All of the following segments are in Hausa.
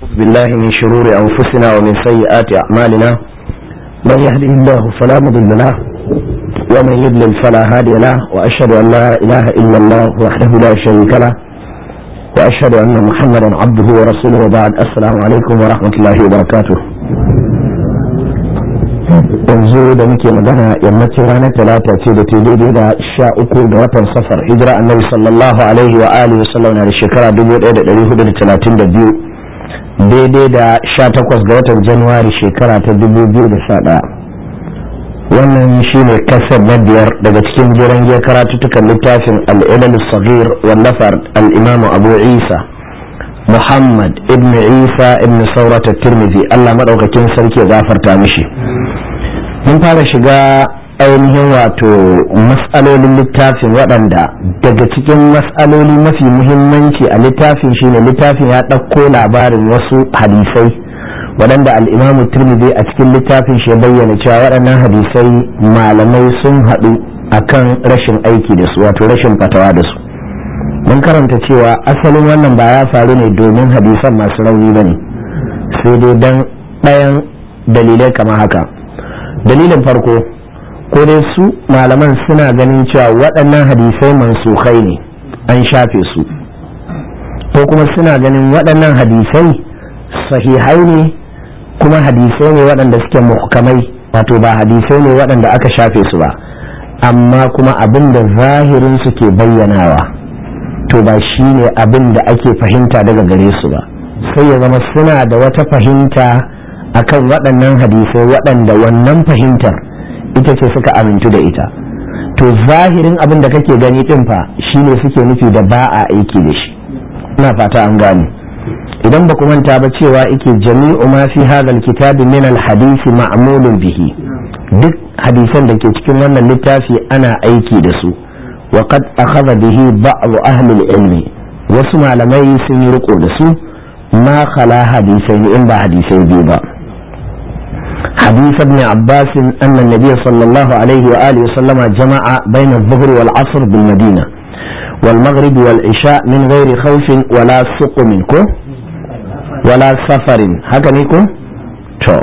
بالله من شرور أنفسنا ومن سيئات أعمالنا من يهده الله فلا مضل له ومن يضلل فلا هادي له وأشهد أن لا إله إلا الله وحده لا شريك له وأشهد أن محمدا عبده ورسوله وبعد السلام عليكم ورحمة الله وبركاته yanzu da muke magana yammacin ranar talata ce da ta daidai da sha uku da watan safar hijira annabi sallallahu alaihi wa alihi wa sallam na da shekara 1432 daidai da sha takwas ga watan januwari shekara ta 2011 wannan shine kasar na biyar daga cikin jiran giyar karatuttukan littafin al'ilal sagir wallafar al'imamu abu isa muhammad ibn isa ibn saurata tirmidhi allah maɗaukakin sarki ya gafarta mishi mun fara shiga ainihin wato matsalolin littafin waɗanda daga cikin matsaloli mafi muhimmanci a littafin shine littafin ya ɗauko labarin wasu hadisai waɗanda al'imamu turmidi a cikin littafin shi bayyana cewa waɗannan hadisai malamai sun haɗu akan rashin aiki da su wato rashin fatawa da su mun karanta cewa asalin wannan ba ya faru ne domin hadisan masu rauni ba ne sai dai don ɗayan dalilai kamar haka dalilin farko ko dai su malaman suna ganin cewa waɗannan hadisai mansukai ne an shafe su ko kuma suna ganin waɗannan hadisai sahihai ne kuma hadisai ne waɗanda suke muhkamai wato ba hadisai ne waɗanda aka shafe su ba amma kuma abin da zahirin su ke bayyanawa to ba shi ne abin da ake fahimta daga gare su ba sai ya zama suna da wata fahimta akan waɗannan hadisai waɗanda wannan fahimtar ita ce suka amintu da ita to zahirin abin da kake gani ɗin fa shine suke nufi da ba a aiki da shi ina fata an gane idan ba ku manta ba cewa ike jami'u ma fi hadal kitabi min al hadisi ma'mulun bihi duk hadisan da ke cikin wannan littafi ana aiki da su wa qad akhadha bihi ba'd ahli al ilmi wasu malamai sun yi riko da su ma khala hadisai in ba hadisai biyu ba حديث ابن عباس أن النبي صلى الله عليه وآله وسلم جمع بين الظهر والعصر بالمدينة والمغرب والعشاء من غير خوف ولا سقم ولا سفر هكذا يكون تو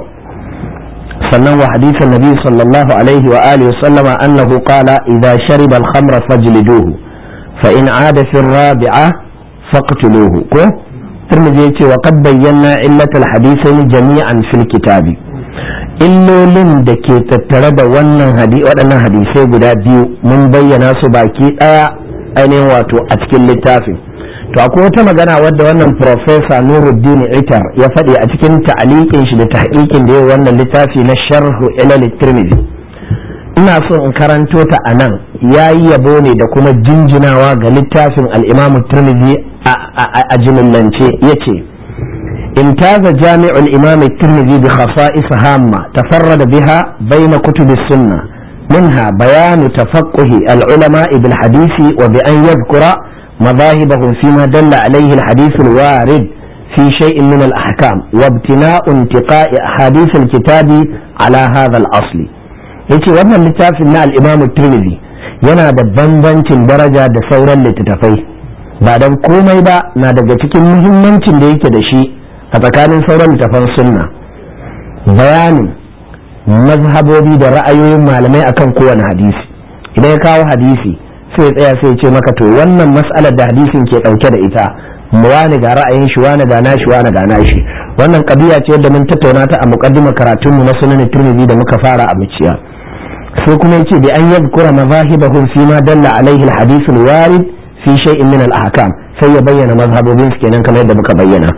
سنن وحديث النبي صلى الله عليه وآله وسلم أنه قال إذا شرب الخمر فاجلدوه فإن عاد في الرابعة فاقتلوه كو ترمذي وقد بينا علة الحديثين جميعا في الكتاب illolin da ke tattare da wannan waɗannan hadisai guda biyu mun bayyana su baki ɗaya ainihin wato a cikin littafin to akwai wata magana wadda wannan profesa nuruddin itar ya faɗi a cikin ta'aliƙin shi da tahqiqin da ya wannan littafi na sharhu ilal tirmidhi ina so in karanto ta a nan ya yi yabo ne da kuma jinjinawa ga littafin al-imam tirmidhi a jimillance ya ce امتاز جامع الإمام الترمذي بخصائص هامة تفرد بها بين كتب السنة منها بيان تفقه العلماء بالحديث وبأن يذكر مذاهبهم فيما دل عليه الحديث الوارد في شيء من الأحكام وابتناء انتقاء أحاديث الكتاب على هذا الأصل yace wannan littafin na al-Imam Tirmidhi yana da bambancin daraja da sauran littattafai ba dan komai ba na daga cikin muhimmancin da yake da shi a tsakanin sauran littafan sunna bayanin mazhabobi da ra'ayoyin malamai akan kowane hadisi idan ya kawo hadisi sai tsaya sai ce maka to wannan mas'alar da hadisin ke dauke da ita wani ga ra'ayin shi wani ga nashi wani ga nashi wannan kabiya ce yadda mun tattauna ta a muqaddimar karatun mu na sunan turmizi da muka fara a muciya sai kuma yace bi an yadhkura mazahibahum fi ma dalla alaihi alhadith alwarid fi shay'in min al-ahkam sai ya bayyana mazhabobin su kenan kamar yadda muka bayyana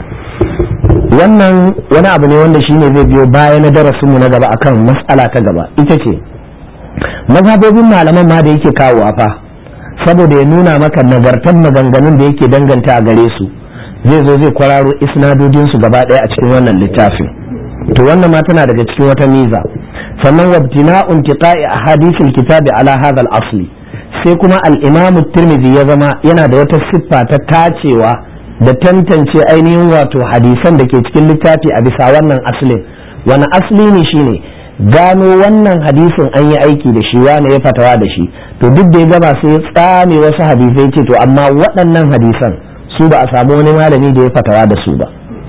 wannan wani abu ne wanda shine zai biyo baya na darasinmu na gaba akan mas'ala ta gaba ita ce mazhabobin malaman ma da yake kawowa fa saboda ya nuna maka nagartan maganganun da yake danganta a gare su zai zo zai kwararo isnadodin su gaba ɗaya a cikin wannan littafin to wannan ma tana daga cikin wata miza sannan wabtina'un tiqa'i ahadithil kitabi ala hadha al-asli sai kuma al-imam tirmidhi ya zama yana da wata siffa ta tacewa da tantance ainihin wato hadisan da ke cikin littafi a bisa wannan aslin wani asli ne shine gano wannan hadisin an yi aiki da shi wane ya fatawa da shi to duk da ya gaba sai ya tsame wasu hadisai ce to amma waɗannan hadisan su ba a samu wani malami da ya fatawa da su ba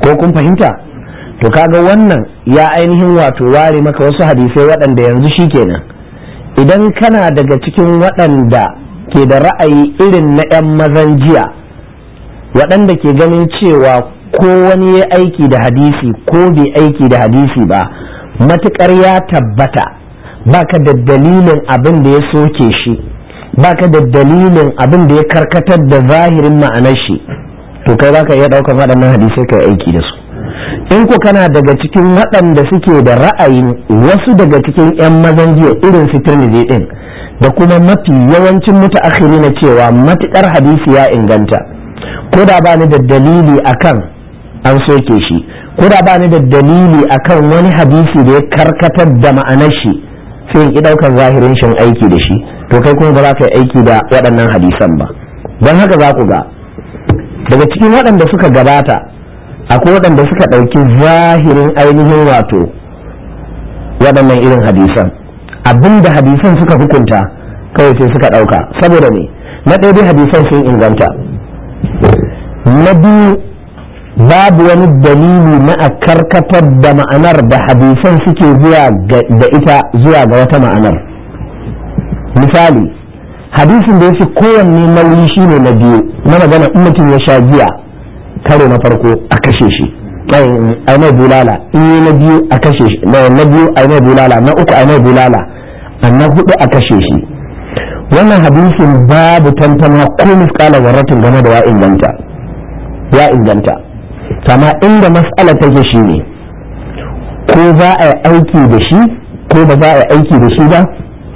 ko kun fahimta to kaga wannan ya ainihin wato ware maka wasu hadisai waɗanda yanzu shi kenan idan kana daga cikin waɗanda ke da ra'ayi irin na 'yan mazan jiya waɗanda ke ganin cewa ko wani ya aiki da hadisi ko bai aiki da hadisi ba matuƙar ya tabbata baka da dalilin abin da ya soke shi baka da dalilin abin da ya karkatar da zahirin ma'anar shi to kai baka iya ɗaukar waɗannan hadisai kai aiki da su in ku kana daga cikin waɗanda suke da ra'ayin wasu daga cikin 'yan mazan jiya irin su tirmidhi din da kuma mafi yawancin mutaakhiri na cewa matukar hadisi ya inganta ko da ba ni da dalili akan an soke shi ko da ba ni da dalili akan wani hadisi da ya karkatar da ma'anar shi sai in ki ɗaukar zahirin shin aiki da shi to kai kuma ba za ka yi aiki da waɗannan hadisan ba don haka za ku ga daga cikin waɗanda suka gabata akwai waɗanda suka ɗauki zahirin ainihin wato waɗannan irin hadisan abinda hadisan suka hukunta kawai sai suka ɗauka saboda ne na ɗaya dai hadisan sun inganta na biyu babu wani dalili na a karkatar da ma'anar da hadisan suke zuwa da ita zuwa ga wata ma'anar misali hadisin da ya fi kowanne nauyi shine na biyu na magana in mutum ya sha giya karo na farko a kashe shi ai mai bulala in yi na biyu a kashe shi na biyu ai mai bulala na uku ai mai bulala na hudu a kashe shi wannan hadisin babu tantama ko miskala warratin game da ya inganta ya inganta kama inda mas'ala take shi ne ko za a yi aiki da shi ko ba za a yi aiki da shi ba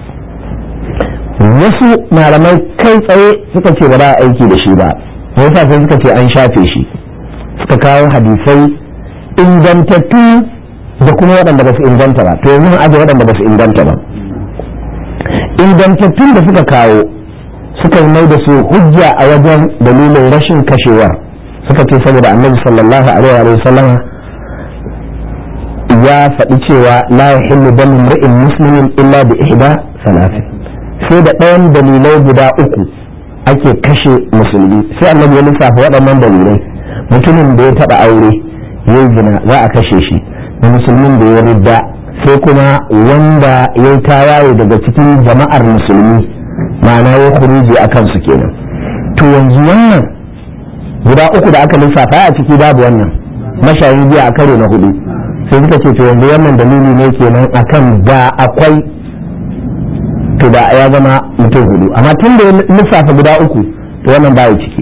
wasu malamai kai tsaye suka ce ba za a aiki da shi ba yasa sai suka ce an shafe shi suka kawo hadisai ingantattu da kuma waɗanda ba su inganta ba to yanzu aje waɗanda ba su inganta ba ingantattun da suka kawo suka yi mai da su hujja a wajen dalilin rashin kashewar suka ce saboda annabi sallallahu alaihi wa sallam ya faɗi cewa la yahillu damu imri'in muslimin illa bi ihda salati sai da ɗayan dalilai guda uku ake kashe musulmi sai annabi ya lissafa waɗannan dalilai mutumin da ya taɓa aure ya zina za a kashe shi da musulmin da ya ridda sai kuma wanda ya yi tawaye daga cikin jama'ar musulmi ma'ana ya kuruji a kansu kenan to yanzu wannan guda uku da aka lissafa a ciki babu wannan mashayin jiya a karo na hudu sai suka ce to yanzu wannan dalili ne kenan akan da akwai to da ya zama mutum hudu amma tun da ya lissafa guda uku to wannan ba ciki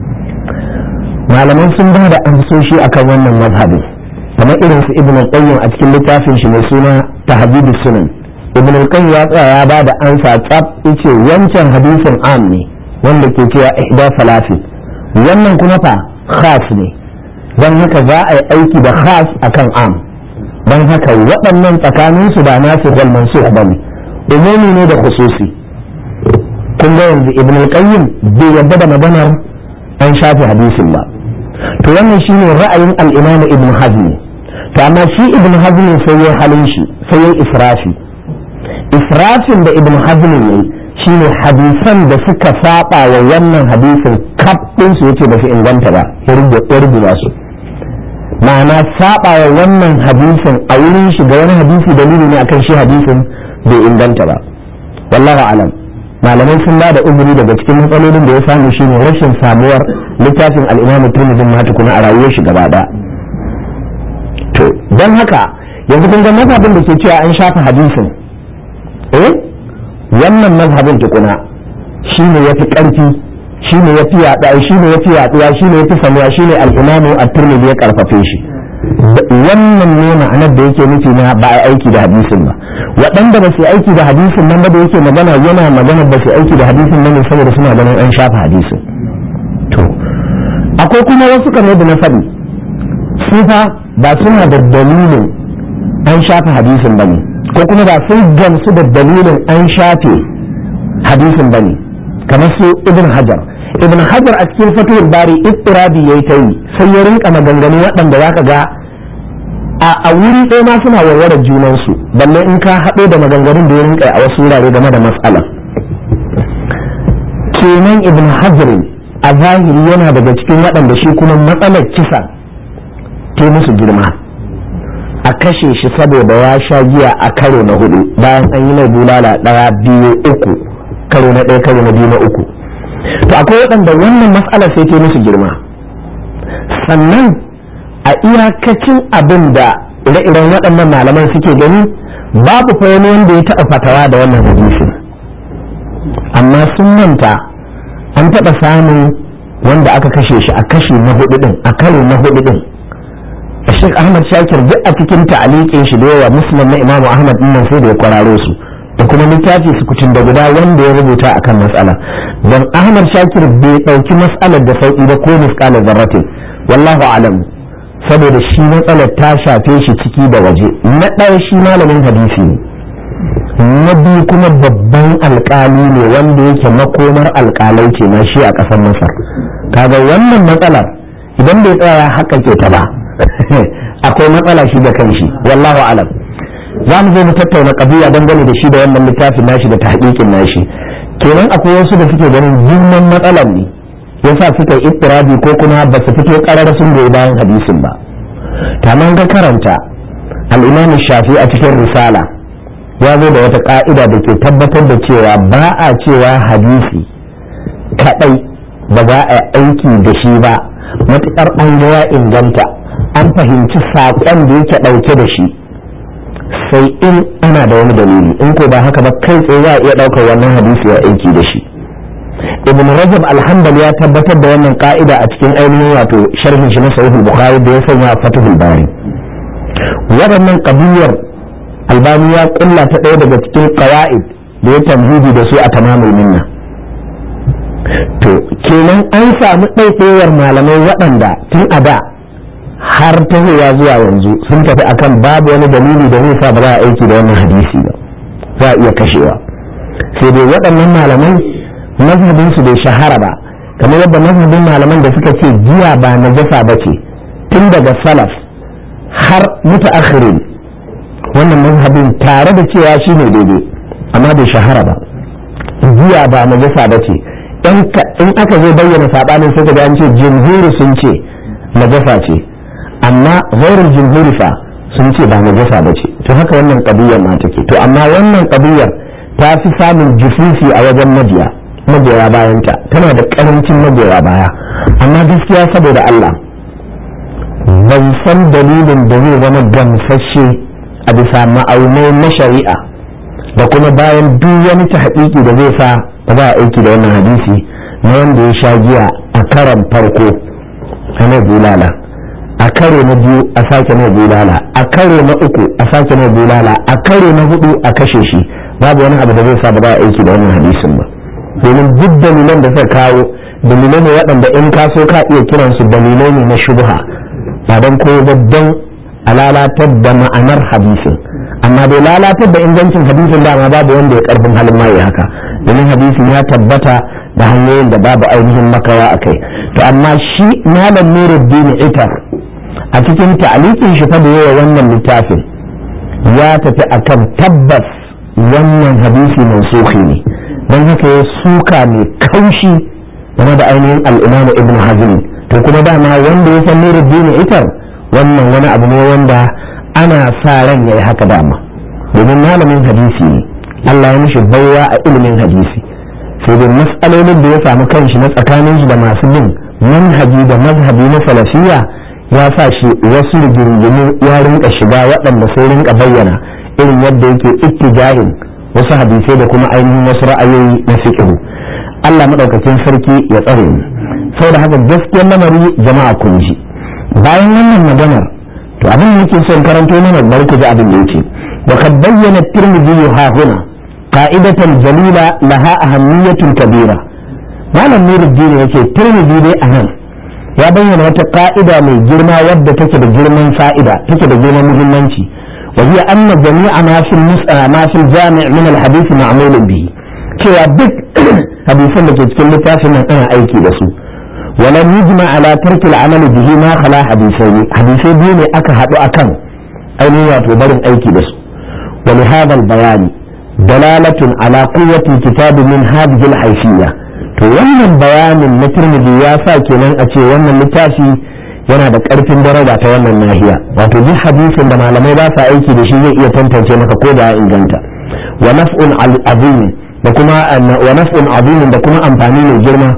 malaman sun ba da amsoshi akan wannan mazhabin kamar irin su ibn al-qayyim a cikin littafin shi mai suna tahdidu sunan ibn al-qayyim ya tsaya ya ba da ansa tsaf yace wancan hadisin am ne wanda ke cewa ihda salati wannan kuma fa khas ne dan haka za a yi aiki da khas akan am dan haka waɗannan tsakanin su da nasu wal mansukh bane umumi ne da khususi kun ga yanzu ibn al-qayyim bai yadda da maganar an shafe hadisin ba to wannan shine ra'ayin al-imam ibn hazm to amma shi ibn hazm sai ya halin shi sai ya israfi israfin da ibn hazm ne shine hadisan da suka saba wa wannan hadisin kaf din su yace ba su inganta ba ya rubuta su ma'ana saba wa wannan hadisin a wurin shi ga wani hadisi dalili ne akan shi hadisin bai inganta ba wallahu alam malamai sun ba da uzuri daga cikin matsalolin da ya samu shine rashin samuwar littafin al-imam turmizin ma tukuna a rayuwar shi gaba da to don haka yanzu kun ga mazhabin da ke cewa an shafa hadisin eh wannan mazhabin tukuna shine yafi karfi shine yafi yaɗa shine yafi yaɗuwa shine yafi samuwa shine al-imam at-tirmidhi ya karfafe shi wannan ne ma'anar da yake nufi na ba a aiki da hadisin ba waɗanda ba su aiki da hadisin nan ba da yake magana yana magana ba su aiki da hadisin nan ne saboda suna ganin an shafa hadisin to akwai kuma wasu kamar da na faɗi su fa ba suna da dalilin an shafa hadisin ba ne ko kuma ba sun gamsu da dalilin an shafe hadisin ba ne kamar su ibn hajar ibn hajar a cikin fatuwar bari istirabi yayi ta yi sai ya rinka maganganu waɗanda zaka ga a wuri ɗaya ma suna warware junansu balle in ka haɗo da maganganun da ya rinka a wasu wurare game da matsala kenan ibn hajar a zahiri yana daga cikin waɗanda shi kuma matsalar kisa ta musu girma a kashe shi saboda ya sha giya a karo na hudu bayan an yi mai bulala ɗaya biyu uku karo na ɗaya karo na biyu na uku to akwai waɗanda wannan matsalar sai ta musu girma sannan a iyakacin abin da ire-iren waɗannan malaman suke gani babu fa wani wanda ya taɓa fatawa da wannan hadisin amma sun manta an taɓa samun wanda aka kashe shi a kashi na hudu din a karo na hudu din Sheikh Ahmad Shakir duk a cikin ta'aliqin shi da yawa muslim na Imam Ahmad din nan sai da ya kwararo su da kuma littafi su kucin da guda wanda ya rubuta akan matsala don Ahmad Shakir bai dauki mas'alar da sauki ba ko misqalar zarratin wallahu alam saboda shi matsalar ta shafe shi ciki da waje na ɗaya shi malamin hadisi ne na biyu kuma babban alkali ne wanda yake makomar alkalai ce na shi a ƙasar masar kaga wannan matsalar idan bai tsaya haka ke ta ba akwai matsala shi da kanshi wallahu alam za mu zo mu tattauna kabiya dangane da shi da wannan littafin nashi da tahqiqin nashi kenan akwai wasu da suke ganin girman matsalar ne yasa suka yi ittirabi ko kuma ba su fito karar sun goyi bayan hadisin ba kamar ga karanta al-imam shafi a cikin risala ya zo da wata ka'ida da ke tabbatar da cewa ba a cewa hadisi kadai ba za a aiki da shi ba matuƙar an ga ya inganta an fahimci saƙon da yake ɗauke da shi sai in ana da wani dalili in ko ba haka ba kai tsaye za a iya ɗaukar wannan hadisi ya aiki da shi ibn rajab alhambali ya tabbatar da wannan ka'ida a cikin ainihin wato sharhin shi na sahihul bukhari da ya sanya fatihul bari waɗannan ƙabiyar albani ya kulla ta ɗaya daga cikin ƙawa'id da ya tamhidi da su a tamamul minna to kenan an samu ɗaiɗewar malamai waɗanda tun a da har tahowa zuwa yanzu sun tafi akan babu wani dalili da zai sa ba za a aiki da wannan hadisi ba za a iya kashewa sai dai waɗannan malamai mazhabin su bai shahara ba kamar yadda mazhabin malaman da suka ce giya ba najasa ba ce tun daga salaf har mutaakhirin wannan mazhabin tare da cewa shi ne daidai amma bai shahara ba giya ba najasa ba ce in aka zo bayyana sabanin sai ga an ce jumhuri sun ce najasa ce amma ghairul jumhuri fa sun ce ba najasa ba ce to haka wannan kabiyar ma take to amma wannan kabiyar ta fi samun jufufi a wajen majiya magoya bayanta tana da karancin magoya baya amma gaskiya saboda Allah ban san dalilin da zai zama gamsashe a bisa ma'aunai na shari'a da kuma bayan duk wani tahqiqi da zai sa ba za a aiki da wannan hadisi na wanda ya sha giya a karan farko a mai bulala a karo na biyu a sake mai bulala a karo na uku a sake mai bulala a karo na hudu a kashe shi babu wani abu da zai sa ba za a aiki da wannan hadisin ba domin duk dalilan da suka kawo dalilai ne waɗanda in ka so ka iya kiransu dalilai ne na shubha ba don koyo ba don a lalatar da ma'anar hadisin amma dai lalatar da ingancin hadisin dama babu wanda ya karfin halin ma ya haka domin hadisin ya tabbata da hanyoyin da babu ainihin makawa a kai to amma shi malam nuruddin itar a cikin ta'alikin shi fa da yawa wannan littafin ya tafi akan tabbas wannan hadisi mansuhi ne don haka ya suka mai kaushi game da ainihin al'imamu ibn hazm to kuma dama wanda ya san nuruddin itar wannan wani abu ne wanda ana sa ran yayi haka dama domin malamin hadisi ne Allah ya mishi baiwa a ilimin hadisi sai dai mas'alolin da ya samu kanshi na tsakanin shi da masu bin manhaji da mazhabi na salafiya ya sa shi wasu rigingimu ya rinka shiga waɗanda sai rinka bayyana irin yadda yake ittijahin wasu hadisai da kuma ainihin wasu ra'ayoyi na fiqh Allah madaukakin sarki ya tsare mu saboda haka gaskiyar lamari jama'a kun ji bayan wannan maganar to abin da yake son karanto mana bari ku ji abin da yake wa kad bayyana tirmidhi ha huna qa'idatan jalila laha ahammiyatun kabira malam nuruddin yake tirmidhi dai anan ya bayyana wata ka'ida mai girma wadda take da girman fa'ida take da girman muhimmanci wa hiya anna jami'a ma fil ma fil jami' min al hadith ma'mul bihi cewa duk hadisan da ke cikin littafin nan ana aiki da su ولم يجمع على ترك العمل به ما خلا حديثين حديثي بيني أكا هدو أكن أين يتوبرن أيكي بس ولهذا البيان دلالة على قوة الكتاب من هذه الحيثية to wannan bayanin na turmiji ya sa kenan a ce wannan littafi yana da ƙarfin daraja ta wannan nahiya wato duk hadisin da malamai ba sa aiki da shi zai iya tantance maka ko da ya inganta wa naf'un azim da kuma wa naf'un azim da kuma amfani mai girma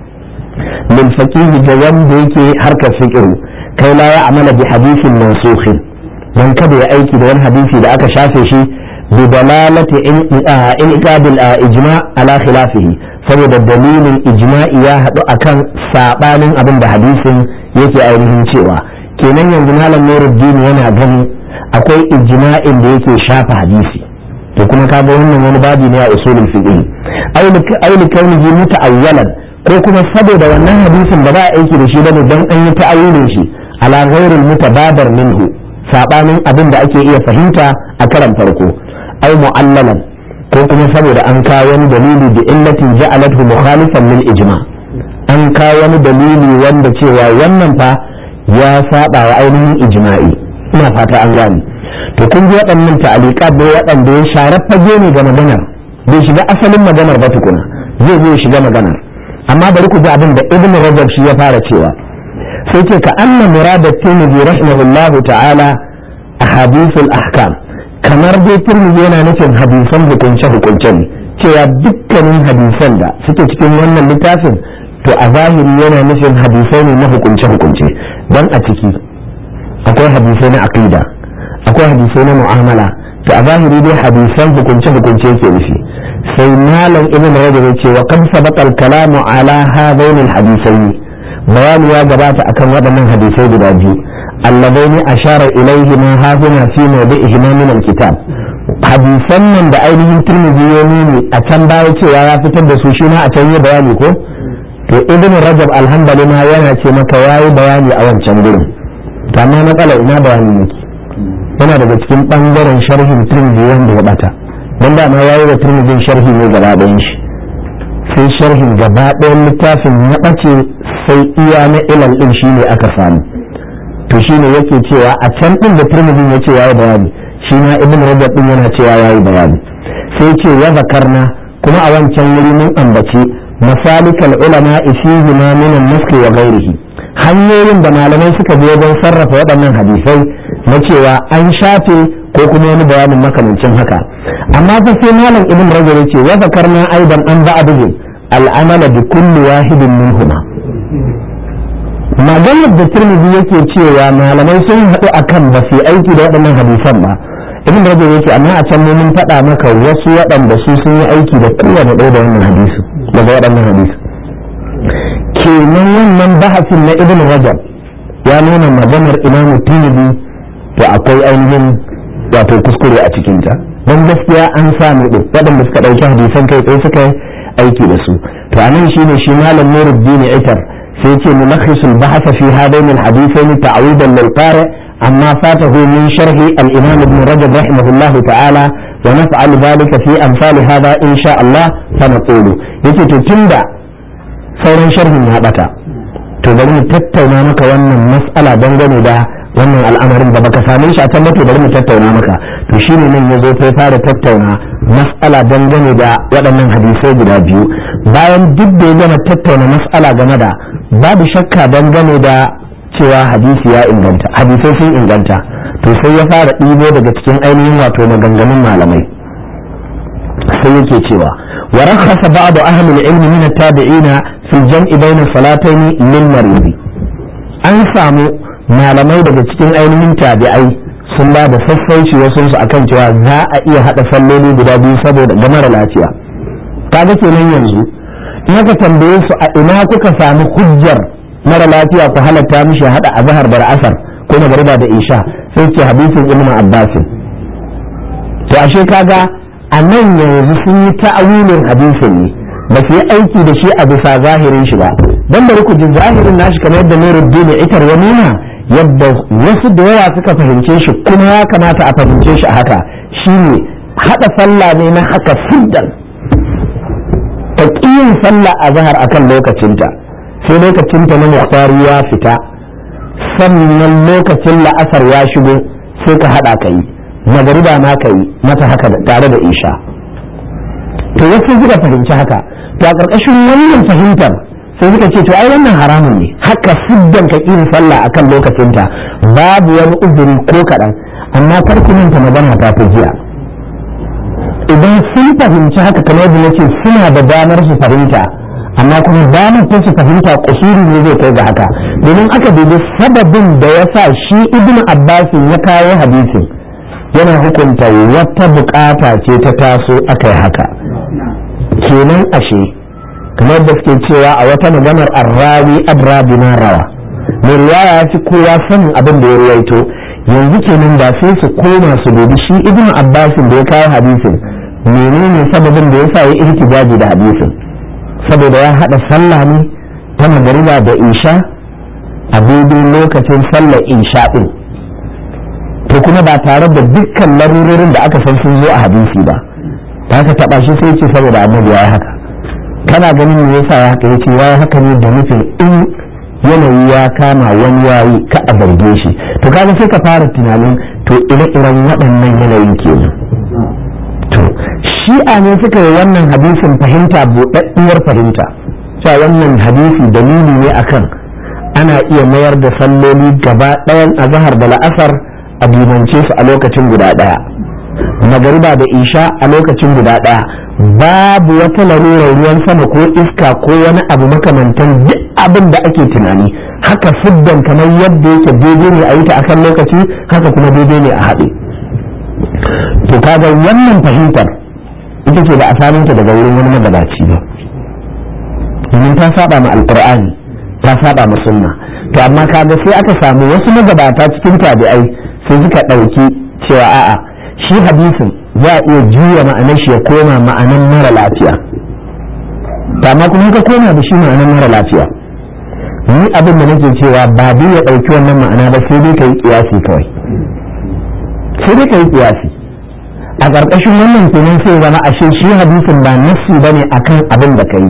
lil faqih da wanda yake harkar fiqh kai la ya amala bi hadisin mansukh dan kada ya aiki da wani hadisi da aka shafe shi bi dalalati in iqabil ijma ala khilafihi saboda dalilin ijma'i ya haɗu akan sabanin abin da hadisin yake ainihin cewa kenan yanzu malam nuruddin yana ganin akwai ijma'in da yake shafa hadisi to kuma kaga wannan wani babi ne a usulul fiqh aw li kaunihi muta'awwalan ko kuma saboda wannan hadisin da ba a aiki da shi bane dan an yi ta'awulin shi ala ghairil mutabadar minhu sabanin abin da ake iya fahimta a karan farko aw mu'allalan ko kuma saboda an kawo wani dalili da illatin ja'alathu mukhalifan lil ijma' an kawo wani dalili wanda cewa wannan fa ya saba wa ainihin ijma'i ina fata an gane to kun ji waɗannan ta'aliqat da waɗanda ya share fage ne ga maganar bai shiga asalin maganar ba tukuna zai zo shiga maganar amma bari ku ji abin da ibn rajab shi ya fara cewa sai ce ka anna murada tirmidhi rahimahullahu ta'ala ahadithul ahkam kamar dai tirmidhi yana nufin hadisan hukunce hukunce ne cewa dukkanin hadisan da suke cikin wannan littafin to a zahiri yana nufin hadisai ne na hukunce-hukunce don a ciki akwai hadisai na aqida akwai hadisai na mu'amala to a zahiri dai hadisan hukunce-hukunce yake nufi sai malam ibn rajab ya ce wa qad sabaqa al-kalamu ala hadaini al-hadisai bayani ya gabata akan waɗannan hadisai guda biyu alladaini ashara ilayhi ma hafina fi mawdi'ihi min al-kitab hadisan nan da ainihin tirmidhi ya nuni a can baya cewa ya fitar da su shi ma a can yi bayani ko to ibn rajab alhamdulillah yana ce maka yayi bayani a wancan gurin to amma matsala ina bayani yake yana daga cikin bangaren sharhin tirmidhi wanda ya bata dan da ma yayi wa tirmidhi sharhi ne gaba ɗayan shi sai sharhin gaba ɗayan littafin ya bace sai iya na ilal din shine aka samu to shine yake cewa a can din da tirmidhi ya ce yayi bayani shi ma ibn rajab din yana cewa yayi bayani sai ce ya zakarna kuma a wancan wuri mun ambace مسالك العلماء فيهما من النسك وغيره hanyoyin da malamai suka je wajen sarrafa waɗannan hadisai na cewa an shafe ko kuma wani bayanin makamancin haka amma fa sai malam ibn rajab yace wa zakarna aidan an ba'dihim al'amala bi kulli wahidin minhuma maganar da tirmidhi yake cewa malamai sun haɗu akan ba su aiki da waɗannan hadisan ba ibn rajab yake amma a can mun faɗa maka wasu waɗanda su sun yi aiki da kowane ɗaya da wannan hadisi daga waɗannan hadisi kenan wannan bahasin na ibn rajab ya nuna maganar imamu tirmidhi da akwai ainihin wato kuskure a cikinta don gaskiya an samu ɗin waɗanda suka ɗauki hadisan kai tsaye suka yi aiki da su to anan shine shi malam nuruddin itar sai ce mulakhisul bahasa fi hadain alhadithain ta'awidan lil qari amma fatahu min sharhi al-imam ibn rajab rahimahullah ta'ala wa naf'al dhalika fi amsal hadha insha Allah fa naqulu yace to tunda sauran sharhin ya bata to bari mu tattauna maka wannan mas'ala dangane da wannan al'amarin da baka same shi a can to bari mu tattauna maka to shine nan yazo sai fara tattauna mas'ala dangane da waɗannan hadisai guda biyu bayan duk da ya gama tattauna mas'ala game da babu shakka dangane da cewa hadisi ya inganta hadisai sun inganta to sai ya fara ɗibo daga cikin ainihin wato maganganun malamai sai yake cewa wa rakhasa ba'd ahli al-ilm min at-tabi'ina fi al-jam'i bayna salatayn lil marid an samu malamai daga cikin ainihin tabi'ai sun ba da sassauci wasu su akan cewa za a iya hada salloli guda biyu saboda ga mara lafiya kaga kenan yanzu in aka tambaye su a ina kuka samu hujjar mara lafiya ku halatta mishi hada azhar da asar ko magriba da isha sai ce hadisin ibnu abbas to ashe kaga a nan yanzu sun yi ta'awilin hadisin ne ba su yi aiki da shi a bisa zahirin shi ba dan bari ku ji zahirin nashi kamar yadda Nuruddin itar ya nuna yadda wasu da yawa suka fahimce shi kuma ya kamata a fahimce shi a haka shine hada sallah ne na haka siddan ta yin sallah a zahar akan lokacinta sai lokacinta na muhtari ya fita sannan lokacin la'asar ya shigo sai ka hada ka yi magariba ma ka yi mata haka tare da isha to wasu suka fahimci haka to a ƙarƙashin wannan fahimtar sai suka ce to ai wannan haramun ne haka siddan ka kin sallah akan lokacinta babu wani uzuri ko kaɗan amma kar ku manta magana ta fi jiya idan sun fahimci haka kamar da nake suna da damar su fahimta amma kuma damar ta su fahimta kusuri ne zai kai ga haka domin aka dubi sababin da ya sa shi ibnu abbasin ya kawo hadisin yana hukunta wata bukata ce ta taso aka yi haka kenan ashe kamar da suke cewa a wata maganar arrawi adrabi na rawa mai riwaya ya fi kowa sanin abin da ya ruwaito yanzu kenan da sai su koma su dubi shi ibnu abbasin da ya kawo hadisin menene sababin da ya sa ya ihtijaji da hadisin saboda ya hada sallah ne ta magariba da isha a daidai lokacin sallar isha din to kuma ba tare da dukkan larurorin da aka san sun zo a hadisi ba ta ka taba shi sai ce saboda annabi ya haka kana ganin me yasa ya haka yace ya haka ne da nufin in yanayi ya kama wani yayi ka a zarge shi to kaga sai ka fara tunanin to ire-iren waɗannan yanayin kenan to shi'a ne suka yi wannan hadisin fahimta buɗaɗɗiyar fahimta cewa wannan hadisi dalili ne akan ana iya mayar da salloli gaba ɗayan azahar da la'asar a dimance su a lokacin guda ɗaya magariba da isha a lokacin guda ɗaya babu wata larurar ruwan sama ko iska ko wani abu makamantan duk abin da ake tunani haka siddan kamar yadda yake daidai ne a yi ta akan lokaci haka kuma daidai ne a haɗe to kaga wannan fahimtar ita ce ba a samun ta daga wurin wani magabaci ba domin ta saba ma alqur'ani ta saba ma sunna to amma kaga sai aka samu wasu magabata cikin tabi'ai sai suka ɗauki cewa a'a shi hadisin za a iya juya ma'anar shi ya koma ma'anar mara lafiya to amma kuma ka koma da shi ma'anar mara lafiya ni abin da nake cewa ba dai ya ɗauki wannan ma'ana ba sai dai ka yi kiyasi kawai sai dai ka yi kiyasi a ƙarƙashin wannan kenan sai zama ashe shi hadisin ba nassi bane akan abin da ka yi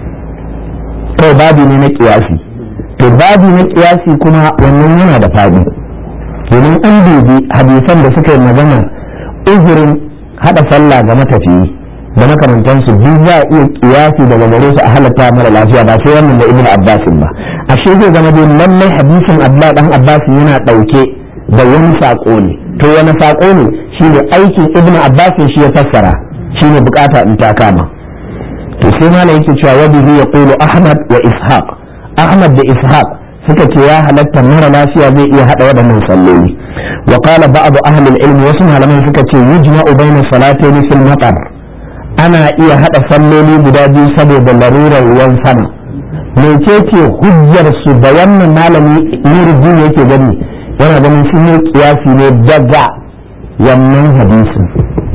kawai babu ne na kiyasi to babu na kiyasi kuma wannan yana da fadi domin an dubi hadisan da suka yi magana uzurin haɗa sallah ga matafiyi da makamantansu duk za a iya kiyasi daga gare su a halatta mara lafiya ba sai wannan da ibn abbasin ba ashe zai zama dai lallai hadisin abdullahi dan abbasin yana ɗauke da wani saƙo ne to wani saƙo ne shine aikin ibnu abbas shi ya fassara shine bukata in ta kama to sai malam yake cewa wa bihi yaqulu ahmad wa ishaq ahmad da ishaq suka ce ya halatta mara lafiya zai iya hada waɗannan salloli wa qala ba'd ahli al-ilm wasu malaman suka ce yujma'u bayna salatayn fil matar ana iya hada salloli guda biyu saboda larurar ruwan sama mecece hujjar su da wannan malami nuruddin yake gani yana ganin sun yi kiyasi ne daga wannan hadisin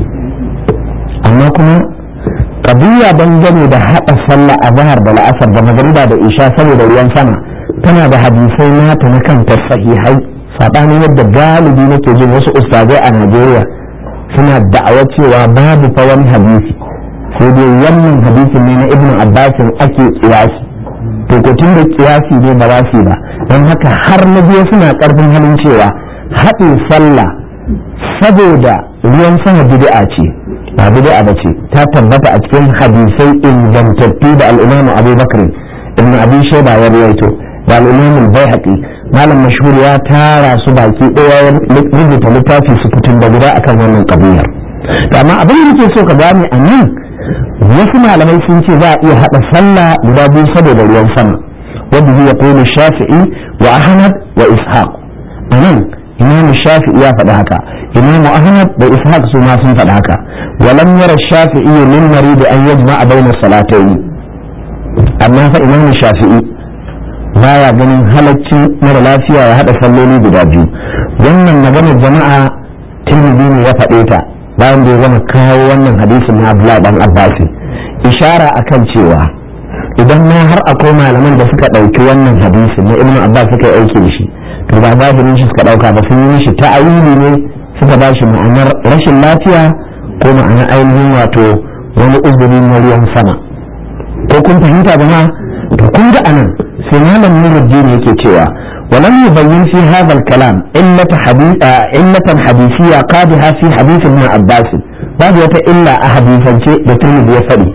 amma kuma kabiya dangane da haɗa sallah a zahar da la'asar da magariba da isha saboda ruwan sama tana da hadisai nata na kanta sahihai saɓanin yadda galibi nake jin wasu ustazai a najeriya suna da'awa cewa babu fa wani hadisi sai dai wannan hadisin ne na ibnu abbasin ake kiyasi to ko tun da kiyasi ne ba za su ba don haka har na biyu suna karfin halin cewa haɗin sallah saboda ruwan sama bid'a ce ba bid'a ba ce ta tabbata a cikin hadisai ingantattu da al'imamu abubakar ibn abi shaiba ya rawaito da al'imamu baihaqi malam mashhur ya tara su baki ɗaya rubuta littafi su fitin da guda akan wannan kabiyar amma abin da nake so ka gane a nan wasu malamai sun ce za a iya haɗa sallah guda biyu saboda ruwan sama wanda zai kone shafi'i wa ahmad wa ishaq a nan imamu shafi'i ya faɗi haka imamu ahmad da ishaq su ma sun faɗi haka walam yara shafi'i min marid an yajma'a bayna salatayn amma fa imamu shafi'i baya ganin halaccin mara lafiya ya haɗa salloli guda biyu wannan maganar jama'a tirmidhi ne ya faɗe ta bayan da ya gama kawo wannan hadisin na Abdullahi dan Abbasi ishara akan cewa idan ma har akwai malaman da suka ɗauki wannan hadisin na Ibn Abbas suka aiki da shi to ba zahirin shi suka ɗauka ba sun yi shi ta'awili ne suka ba shi ma'anar rashin lafiya ko ma'anar ainihin wato wani uzuri na ruwan sama ko kun fahimta ba ma to kun ga anan sai malam Nuruddin yake cewa ولم يبين في هذا الكلام إلة حديث آه إلة حديثية قادها في حديث ابن عباس بعد وتا إلا أحاديثا شيء بترمي بيفري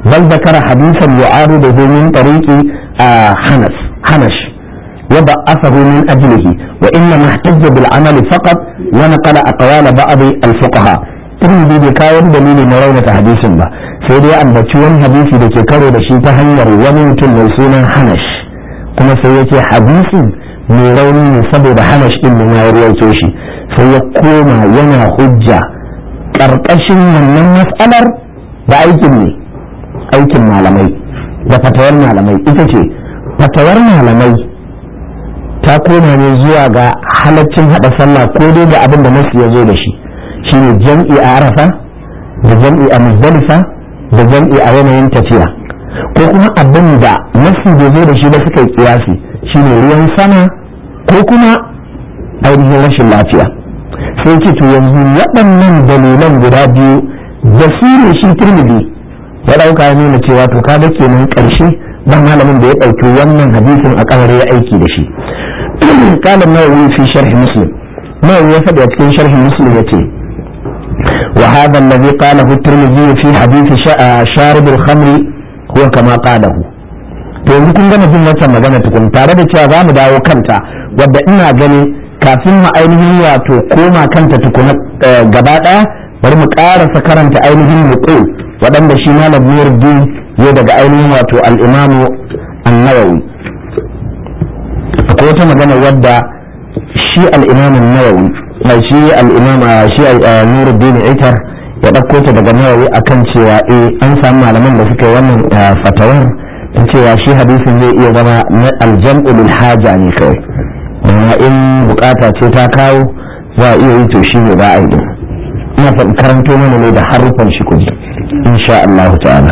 بل ذكر حديثا يعارضه من طريق آه حنس حنش وضعفه من أجله وإنما احتج بالعمل فقط ونقل أقوال بعض الفقهاء ترمذي بكاين دليل مرونة حديث با سيدي أن بتشون حديثي دكي كرو دشي تهنير وممكن موسونا حنش كما سيدي حديث مروني سبب حنش إن ما يرويتو شي سيقوم ينا حجة ƙarƙashin wannan mas'alar da aikin ne aikin malamai da fatawar malamai ita ce fatawar malamai ta koma ne zuwa ga halaccin hada sallah ko dai ga abin da nasu ya zo da shi shine jam'i a arafa da jam'i a muzdalifa da jam'i a yanayin tafiya ko kuma abin da nasu bai zo da shi ba suka yi kiyasi shine ruwan sama ko kuma ainihin rashin lafiya sai ce to yanzu waɗannan dalilan guda biyu da su ne shi turmidi ya ɗauka ya nuna cewa to kaga kenan ƙarshe dan malamin da ya ɗauki wannan hadisin a kamar ya aiki da shi قال النووي في شرح مسلم النووي يفد في شرح مسلم يتي وهذا الذي قاله الترمذي في حديث شارب الخمر هو كما قاله to yanzu kun gama jin wancan magana tukun tare da cewa za mu dawo kanta wadda ina gani kafin mu ainihin wato koma kanta tukuna gaba ɗaya bari mu ƙarasa karanta ainihin muqul waɗanda shi malam Nuruddin ya daga ainihin wato al-Imamu an-Nawawi akwai wata magana wadda shi al'imamin nawawi mai shi al'imama shi nuruddin itar ya ɗauko ta daga nawawi akan cewa eh an samu malaman da suka yi wannan fatawar ta cewa shi hadisin zai iya zama na aljam'u lil haja ne kawai amma in bukata ce ta kawo za a iya yi to shi ne ba a yi ina karanto mana ne da harufan shi kuji insha Allah ta'ala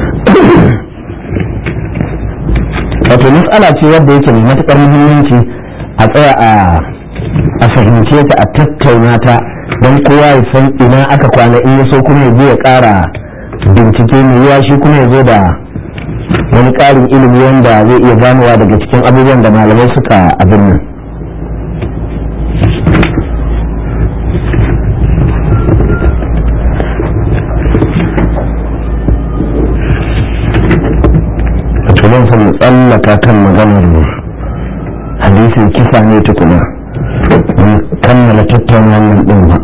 wato matsala ce wadda yake mai matukar muhimmanci a tsaya a fahimce ta a tattauna ta don kowa ya san ina aka kwana in ya so kuma ya je ya kara bincike mai yawa shi kuma ya zo da wani karin ilimi wanda zai iya ganowa daga cikin abubuwan da malamai suka abin nan zan san mu tsallaka kan maganar hadisin kisa ne tukuna mun kammala tattauna wannan din ba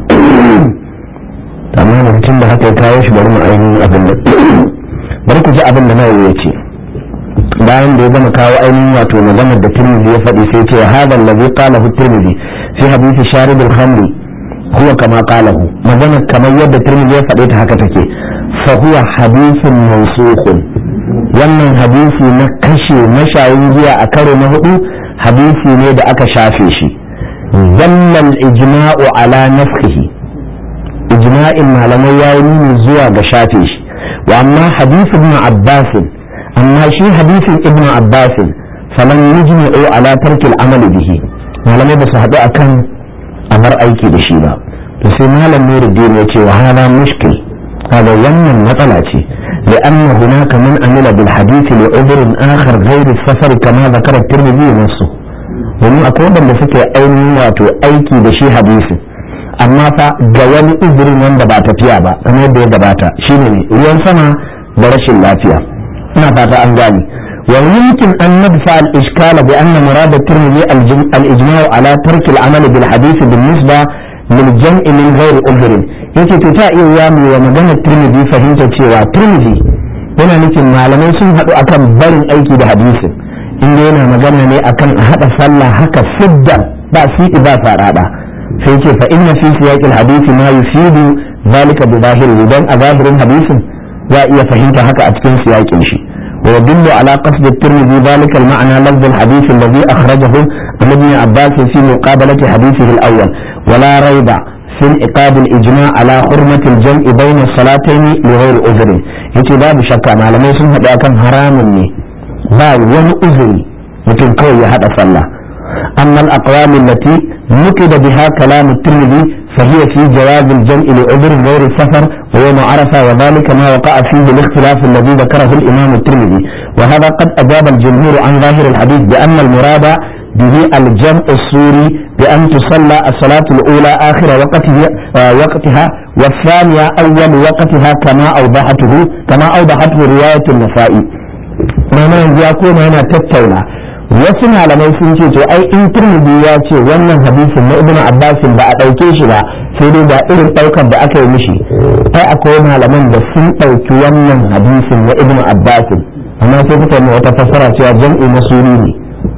amma da mutum da haka ya kawo shi bari mu ainihin abin da bari ku ji abin da nawa ya ce bayan da ya gama kawo ainihin wato maganar da tirmidhi ya faɗi sai ce hada allazi qalahu tirmidhi fi hadisi sharib al-khamri huwa kama qalahu maganar kamar yadda tirmidhi ya faɗe ta haka take fa huwa hadithun mawsukhun wannan hadisi na kashe mashayin giya a karo na hudu hadisi ne da aka shafe shi zallan ijma'u ala nafsihi ijma'in malamai ya yi nuni zuwa ga shafe shi wa amma hadisi ibn abbas amma shi hadisin ibn abbas falan yujma'u ala tarkil amal bihi malamai ba su haɗu akan amar aiki da shi ba to sai malam nuruddin ya ce wa hada mushkil هذا يمن مثلا لأن هناك من عمل بالحديث لعذر آخر غير السفر كما ذكر الترمذي نفسه domin akwai wanda suke ainihin wato aiki da shi hadisi amma fa ga wani uzurin wanda ba tafiya ba kamar yadda ya gabata shine ne ruwan sama da rashin lafiya ina fata an gane wa yumkin an nadfa al iskala bi anna murad at-tirmidhi al ijma' ala tark al amal bil hadith bil nisba lil jam'i min ghairi udhrin yace to ta iya ya mu wa magana tirmidhi fahimta cewa tirmidhi yana nufin malamai sun haɗu akan barin aiki da hadisin inda yana magana ne akan a haɗa sallah haka siddan ba siɗi ba farada sai ce fa inna fi siyaqil hadisi ma yufidu zalika bi zahiri dan a zahirin hadisin za iya fahimta haka a cikin siyaqin shi wa yadullu ala qasd at-tirmidhi zalika al-ma'na lafz al-hadith alladhi akhrajahu an ibn abbas fi muqabalati hadithihi al-awwal ولا ريب في انعقاد الإجماع على حرمة الجمع بين الصلاتين لغير عذر yace babu shakka malamai sun haɗu akan haramun ne ba wani uzuri mutum kawai ya haɗa sallah amma al-aqwam allati nukida biha kalam at-tirmidhi fa hiya fi jawaz al-jam' li udhr ghayr safar wa yawm arafa wa dhalika ma waqa'a fihi al-ikhtilaf alladhi dhakarahu al-imam at-tirmidhi wa hadha qad ajaba al-jumhur an zahir al-hadith bi anna al-murada bihi al-jam'u suri bi an tusalla as-salatu al-ula akhir waqtiha waqtiha wa thaniya awwal waqtiha kama awdahatuhu kama awdahatuhu riwayat an-nasa'i mana yanzu ya koma yana tattauna wasu malamai sun ce to ai in turmudi ya ce wannan hadisin na ibnu abbasin ba a ɗauke shi ba sai dai ga irin ɗaukar da aka yi mishi ai akwai malaman da sun ɗauki wannan hadisin na ibnu abbasin amma sai kuka yi wata fassara cewa jam'i na suri ne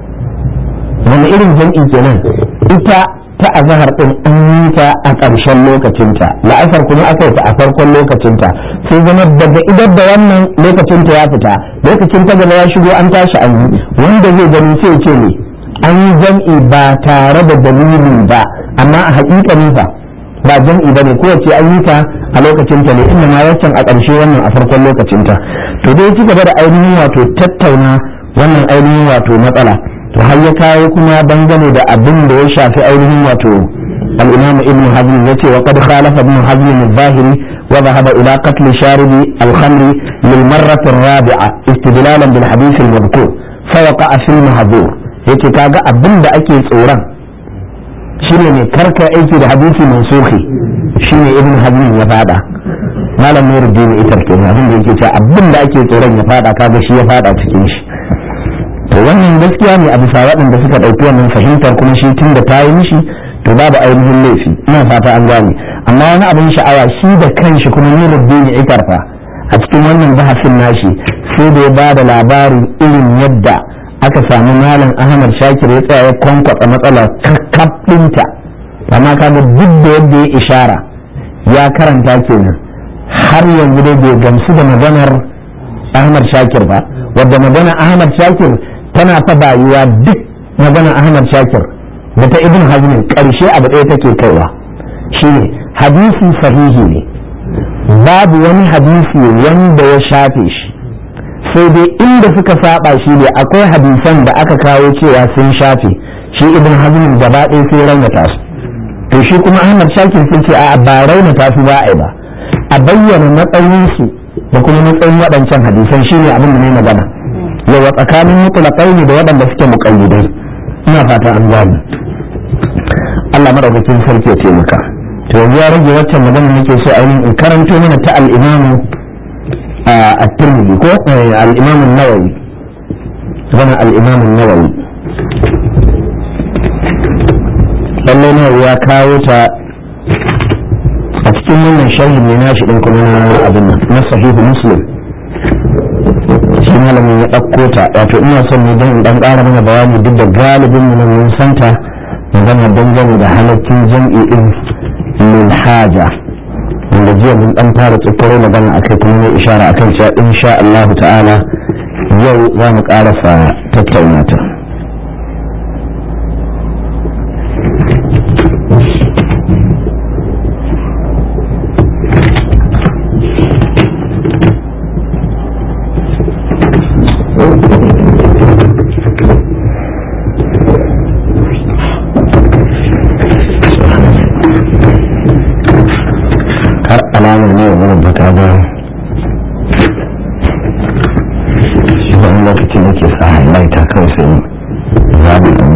wani irin jam'i kenan ita ta azahar din an yi ta a ƙarshen lokacinta la'asar kuma aka yi ta a farkon lokacinta sai zama daga idar da wannan lokacinta ya fita lokacin ta gaba ya shigo an tashi an yi wanda zai gani sai ce ne an yi jam'i ba tare da dalili ba amma a haƙiƙanin fa ba jam'i ba ne kowace an yi ta a lokacinta ne inda ma waccan a ƙarshe wannan a farkon lokacinta to dai ci gaba da ainihin wato tattauna wannan ainihin wato matsala to har ya kawo kuma dangane da abin da ya shafi ainihin wato al-imam ibn hazm yace wa qad khalafa ibn hazm al-zahiri wa dhahaba ila qatl sharibi al-khamr lil marrah ar-rabi'a istidlalan bil hadith al-madhkur fa waqa'a fi al-mahdhur yace kaga abin da ake tsoron shine ne karka aiki da hadisi mansukhi shine ibn hazm ya fada malam nuruddin itar kenan abin da yake cewa abin da ake tsoron ya fada kaga shi ya fada cikin shi to wannan gaskiya ne a bisa waɗanda suka ɗauki wannan fahimtar kuma shi tun da ta yi mishi to babu ainihin laifi ina fata an gane amma wani abin sha'awa shi da kanshi kuma ni rubbin ya ikarfa a cikin wannan bahasin nashi sai da ya ba da labarin irin yadda aka samu malam ahmad shakir ya tsaya ya kwankwatsa matsala kakkaf ɗinta amma kaga duk da yadda ya ishara ya karanta kenan har yanzu dai bai gamsu da maganar ahmad shakir ba wadda magana ahmad shakir tana ta bayuwa duk magana Ahmad Shakir da ta Ibn Hazm karshe abu ɗaya take kaiwa shine hadisi sahihi ne babu wani hadisi wanda ya shafe shi sai dai inda suka saba shi ne akwai hadisan da aka kawo cewa sun shafe shi Ibn Hazm gaba ɗaya sai raunata su to shi kuma Ahmad Shakir sun ce a ba raunata su ba a ba a bayyana matsayinsu da kuma matsayin waɗancan hadisan shine abin da ne magana yawa tsakanin mutulakai ne da waɗanda suke muƙayyidai ina fata an gane Allah madaukakin sarki ya ce maka to yanzu ya rage waccan magana nake so ainihin in karanto mana ta al-Imam at-Tirmidhi ko al-Imam an-Nawawi zama al-Imam an-Nawawi lallai ne ya kawo ta a cikin wannan sharhi ne nashi din kuma na abin nan na sahihu muslim shi malamin ya ɗauko ta wato ina son ne don ɗan ƙara mana bayani duk da galibin mu nan mun santa magana dangane da halaccin jam'i din lil haja wanda jiya mun ɗan fara tsakaro magana akai kuma ne ishara akan cewa insha Allah ta'ala yau za mu ƙarasa tattauna ta har alama ne wurin baka ba shi wani lokacin da ke sa highlighter kawai sai zaɓi ɗan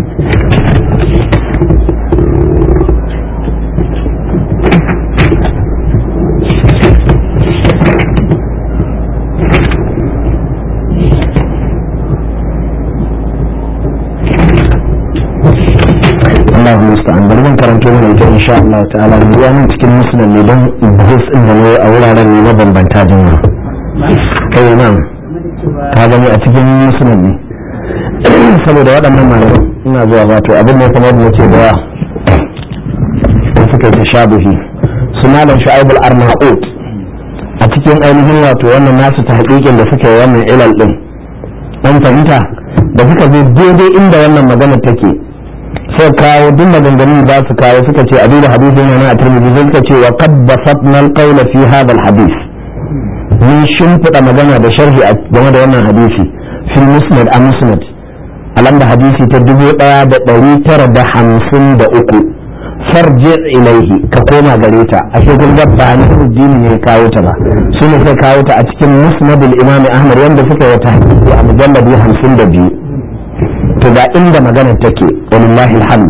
Allah musta'an bari zan karanto mana ita insha Allah ta'ala mu ya nan cikin musulun ne don buhus din da ne a wuraren ne mabambanta jama'a kai nan ka gani a cikin musulun ne saboda waɗannan malaman ina zuwa wato abin da kamar da ce da da suka yi tashabuhi su malam shu'aib al-arnaut a cikin ainihin wato wannan nasu ta haƙiƙin da suka yi wannan ilal din an fahimta da suka zo daidai inda wannan magana take sai kawo duk maganganun da su kawo suka ce abin da hadisin yana a turmiji sai suka ce wa qad basatna al-qawl fi hadha al-hadith mun shimfiɗa magana da sharhi game da wannan hadisi fil musnad a musnad a lamba hadisi ta dubu ɗaya da ɗari tara da hamsin da uku farji ilaihi ka koma gare ta a shekul gabba a nufin ne kawo ta ba su ne suka kawo ta a cikin musnadul imam ahmad wanda suka yi ta a mujalladi hamsin da biyu to ga inda maganar take walillahi alhamd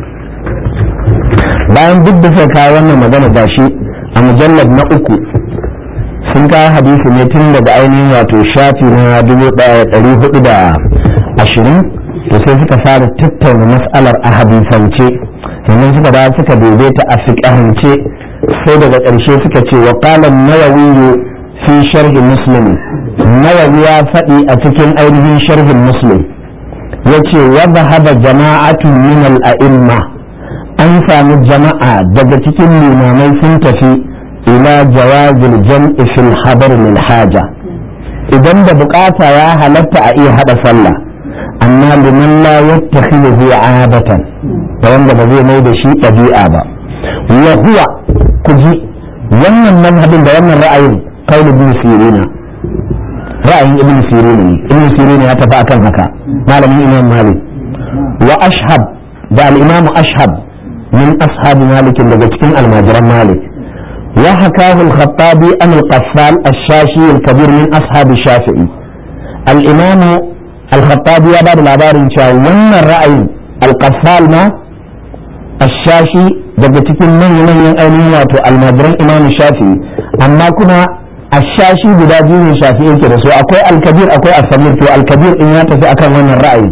bayan duk da suka kawo wannan magana da shi a mujallar na uku sun kawo hadisi ne tun daga ainihin wato shafi na dubu ɗaya ɗari hudu da ashirin to sai suka fara tattauna mas'alar a hadisance sannan suka da suka daidaita a fiƙahance sai daga ƙarshe suka ce wa qala nawawi fi sharhi muslim nawawi ya faɗi a cikin ainihin sharhin muslim yace wa dhahaba jama'atun min al-a'imma an samu jama'a daga cikin limamai sun tafi ila jawazil jam'i fil hadar lil haja idan da bukata ya halatta a iya hada sallah amma liman la yattakhidhu adatan da wanda ba zai mai da shi ɗabi'a ba wa huwa kuji wannan manhabin da wannan ra'ayin qaul ibn sirina ra'ayin ibn sirina ne ibn sirina ya tafi akan haka malamin imam malik wa ashhab da al-imam ashhab min ashab malik daga cikin almajiran malik wa hakahu al-khattabi an al-qaffal ash-shashi al-kabir min ashab shafi'i al-imam al-khattabi ya bada labarin cewa wannan ra'ayin al-qaffal ma ash-shashi daga cikin manyan ainihin wato almajiran imam shafi'i amma kuma ashashi guda biyu ne shafi yake da su akwai alkabir akwai asamir to alkabir in ya tafi akan wannan ra'ayi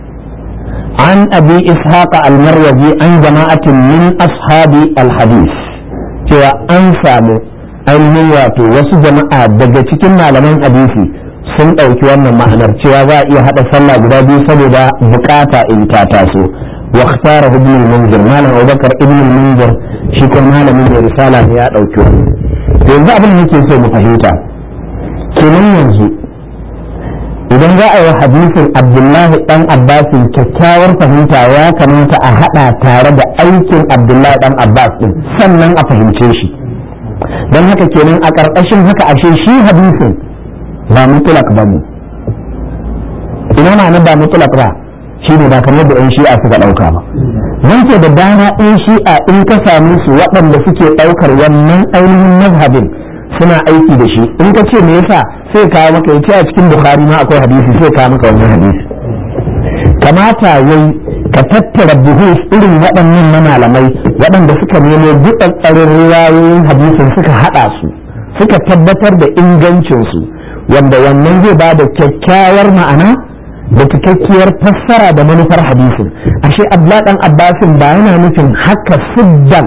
an abi ishaqa almarwazi an jama'atin min ashabi alhadis cewa an samu ainihin wato wasu jama'a daga cikin malaman hadisi sun ɗauki wannan ma'anar cewa za a iya haɗa sallah guda biyu saboda bukata in ta taso wa ikhtara ibn al-munzir malam abubakar ibn al-munzir shi kuma malamin da risala ne ya ɗauki wannan yanzu abin da nake so mu fahimta kenan yanzu idan za a yi hadisin abdullahi dan abbasin kyakkyawar fahimta ya kamata a hada tare da aikin abdullahi dan abbas din sannan a fahimce shi don haka kenan a ƙarƙashin haka ashe shi hadisin ba mutulak ba ne ina na ba mutulak ba shi ne ba kamar da 'yan shi'a suka ɗauka ba nan ke da dama in shi'a in ka same su waɗanda suke ɗaukar wannan ainihin mazhabin suna aiki da shi in ka ce me yasa sai kawo maka yace a cikin bukhari ma akwai hadisi sai kawo maka wannan hadisi kamata yayi ka tattara buhus irin waɗannan na malamai waɗanda suka nemo tsarin riwayoyin hadisin suka haɗa su suka tabbatar da ingancinsu wanda wannan zai ba da kyakkyawar ma'ana da cikakkiyar fassara da manufar hadisin ashe abdullahi dan abbasin ba yana nufin haka siddan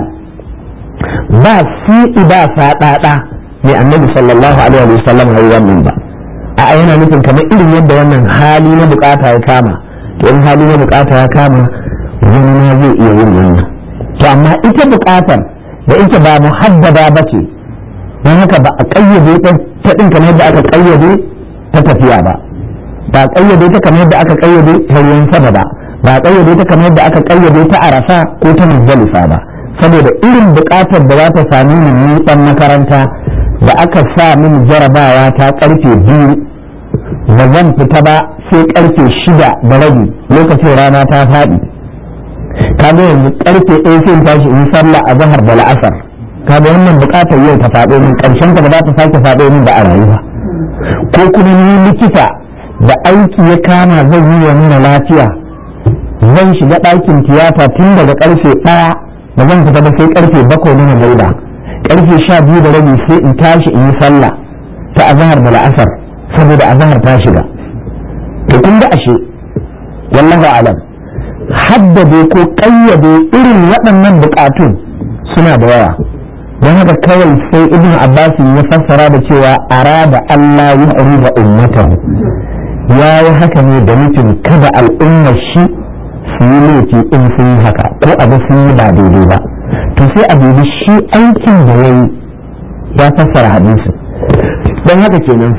ba si'i ba saɗaɗa mai annabi sallallahu alaihi wa sallam ya wannan ba a yana nufin kamar irin yadda wannan hali na bukata ya kama to in hali na bukata ya kama wani ma zai iya yin wannan to amma ita bukatar da ita ba muhaddada ba ce don haka ba a kayyade ta ɗin kamar yadda aka kayyade ta tafiya ba ba a kayyade ta kamar yadda aka kayyade ta ruwan sama ba ba a kayyade ta kamar yadda aka kayyade ta arafa ko ta muzdalifa ba saboda irin bukatar da za ta sami ni dan makaranta da aka sa min jarabawa ta karfe biyu ba zan fita ba sai karfe shida da rabi lokacin rana ta faɗi kaga yanzu karfe ɗaya sai tashi in sallah a zahar da la'asar kaga wannan bukatar yau ta faɗo min ƙarshen ta ba za ta sake faɗo min da a rayuwa ko kuma ni likita da aiki ya kama zan yi wa nuna lafiya zan shiga ɗakin tiyata tun daga karfe ɗaya ba zan fita ba sai karfe bakwai na magariba karfe sha biyu da rabi sai in tashi in yi sallah ta azahar da la'asar saboda azahar ta shiga to kun ga ashe wallahu alam haddade ko kayyade irin waɗannan bukatun suna da yawa don haka kawai sai ibn abbas ya fassara da cewa arada allah ya urida ummatahu ya yi haka ne da nufin kada al'ummar shi su yi laifi in sun yi haka ko abu sun yi ba daidai ba to sai a dubi shi aikin da ya yi ya fassara hadisi don haka kenan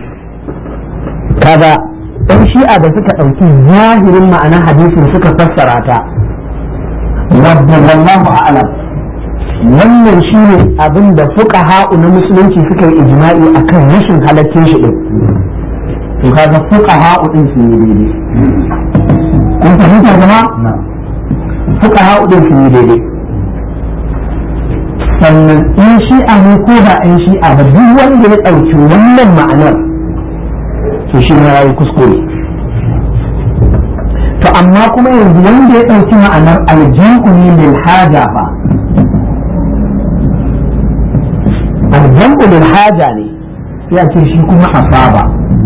kaga ɗan shi'a da suka ɗauki zahirin ma'anar hadisin suka fassara ta wadda wallahu a'lam wannan shi ne abin da fuka ha'u na musulunci suka yi ijma'i akan rashin halaccin shi ɗin to kaga fuka ha'u ɗin sun yi daidai kun fahimta zama fuka ha'u ɗin sun yi daidai sannan in shi'a ne ko ba in shi'a ba duk wanda ya ɗauki wannan ma'anar to shi ma yayi kuskure to amma kuma yanzu wanda ya ɗauki ma'anar aljihu ne lil haja fa aljihu lil haja ne sai a ce shi kuma asaba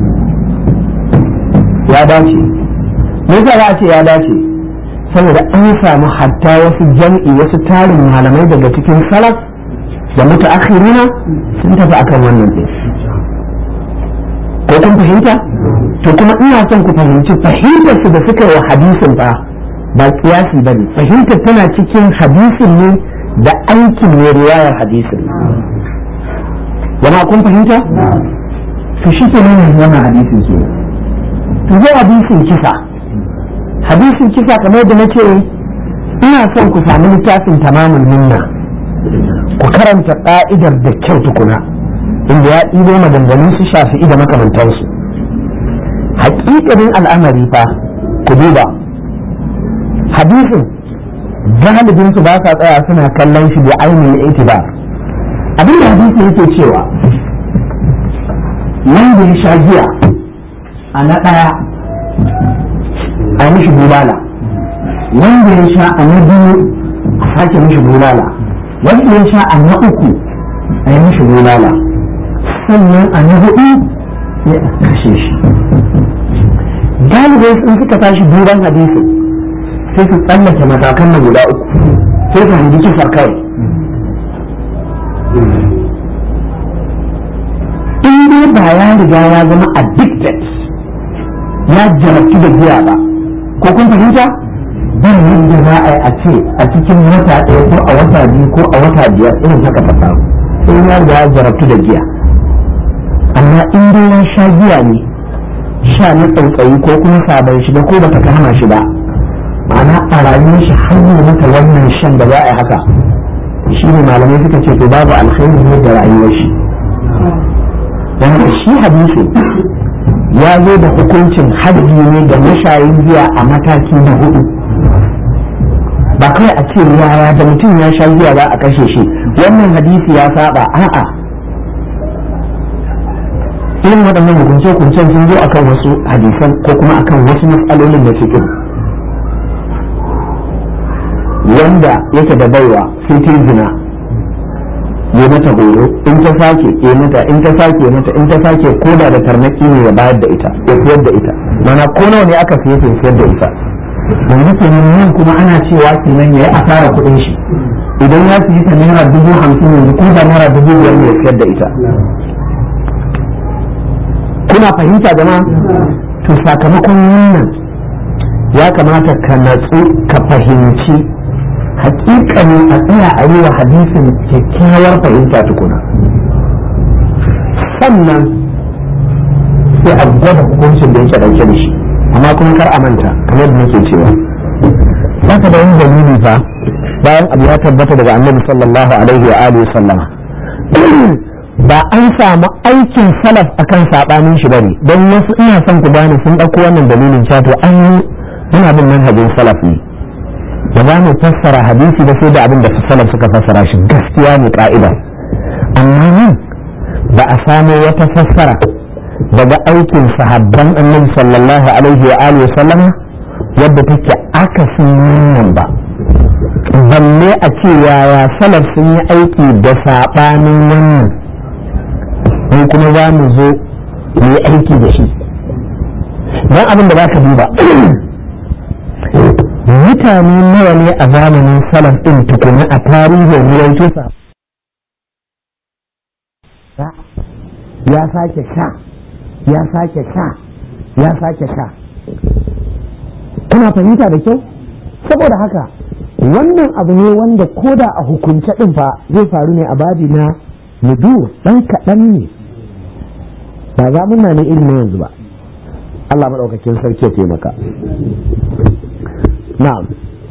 ya dace me yasa za a ce ya dace saboda an samu hatta wasu jam'i wasu tarin malamai daga cikin salaf da mutaakhirina sun tafi akan wannan ɗin ko kun fahimta to kuma ina son ku fahimci fahimtar su da suka yi wa hadisin ba ba kiyasi bane fahimtar tana cikin hadisin ne da aikin ne riwayar hadisin jama'a kun fahimta to shi ke nuna wannan hadisin ke to zai hadisin kisa hadisin kisa kamar da nace ina son ku sami littafin tamamin minna ku karanta ka'idar da kyau tukuna inda ya ɗibo maganganun su shafi'i da makamantansu haƙiƙanin al'amari fa ku duba hadisin galibin su ba sa tsaya suna kallon shi da ainihin itibar abin da hadisi yake cewa wanda ya sha giya a na ɗaya a yi mishi bulala wanda ya sha a na biyu a sake mishi bulala wanda ya sha a na uku a yi mishi bulala sannan a na hudu sai a kashe shi galibai sun suka tashi duban hadisin sai su tsallake matakan na guda uku sai su hangi kisar kawai in dai ba ya riga ya zama addicted ya jarabtu da giya ba ko kun fahimta ba yadda za a yi a ce a cikin wata ɗaya ko a wata biyu ko a wata biyar irin haka ta samu sai ya riga ya jarabtu da giya amma in dai ya sha giya ne sha na tsautsayi ko kuma sabon shiga ko bata kama shi ba ma'ana a rayuwar shi hanyar mata wannan shan da za a yi haka shi ne malamai suka ce to babu alkhairi ne da rayuwar shi don haka shi hadisi ya zo da hukuncin haddi ne da mashayin giya a mataki na hudu ba kai a ce yaya da mutum ya sha giya za a kashe shi wannan hadisi ya saba a'a irin waɗannan hukunce-hukuncen sun zo akan wasu hadisan ko kuma akan wasu matsalolin da suke wanda yake da baiwa sai ta zina ya mata horo in ta sake ya mata in ta sake mata in ta sake koda da tarnaki ne ya bayar da ita ya siyar da ita mana ko nawa ne aka siye ta siyar da ita yanzu kenan nan kuma ana cewa kenan ya yi asara kuɗin shi idan ya siye ta naira dubu hamsin yanzu ko da naira dubu biyar ne ya siyar da ita kuna fahimta jama'a to sakamakon wannan ya kamata ka natsu ka fahimci hakikanin a tsaya a yi wa hadisin kyakkyawar fahimta tukuna sannan sai a gwada hukuncin da yake dauke da shi amma kuma kar a manta kamar da nake cewa zaka da wani dalili fa bayan abu ya tabbata daga annabi sallallahu alaihi wa alihi sallama ba an samu aikin salaf akan sabanin shi bane don wasu ina son ku gane sun dauko wannan dalilin cewa to an yi muna bin manhajin salaf ne ba za mu fassara hadisi da sai da abin da salaf suka fassara shi gaskiya ne ka'ida amma nan ba a samu wata fassara daga aikin sahabban annabi sallallahu alaihi wa alihi sallama yadda take akasin wannan ba balle a ce yaya salaf sun yi aiki da sabanin wannan in kuma za mu zo mu yi aiki da shi don abin da za ka duba mutane nawa ne a zamanin salaf ɗin tukuna a tarihin ruwaito sa ya sake sha ya sake sha ya sake sha kuna fahimta da kyau saboda haka wannan abu ne wanda koda a hukunce ɗin fa zai faru ne a babi na nudur ɗan kaɗan ne ba za mun na irin na yanzu ba Allah maɗaukakin sarki ya taimaka na'am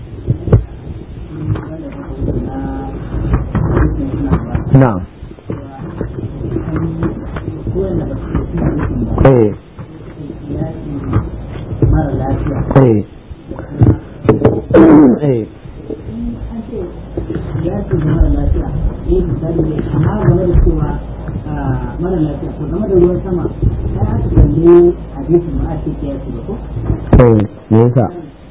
na'am eh eh eh mara lafiya ko game da ruwan sama ai aka kalli hadisin ba a ce ke yaki ba ko eh me yasa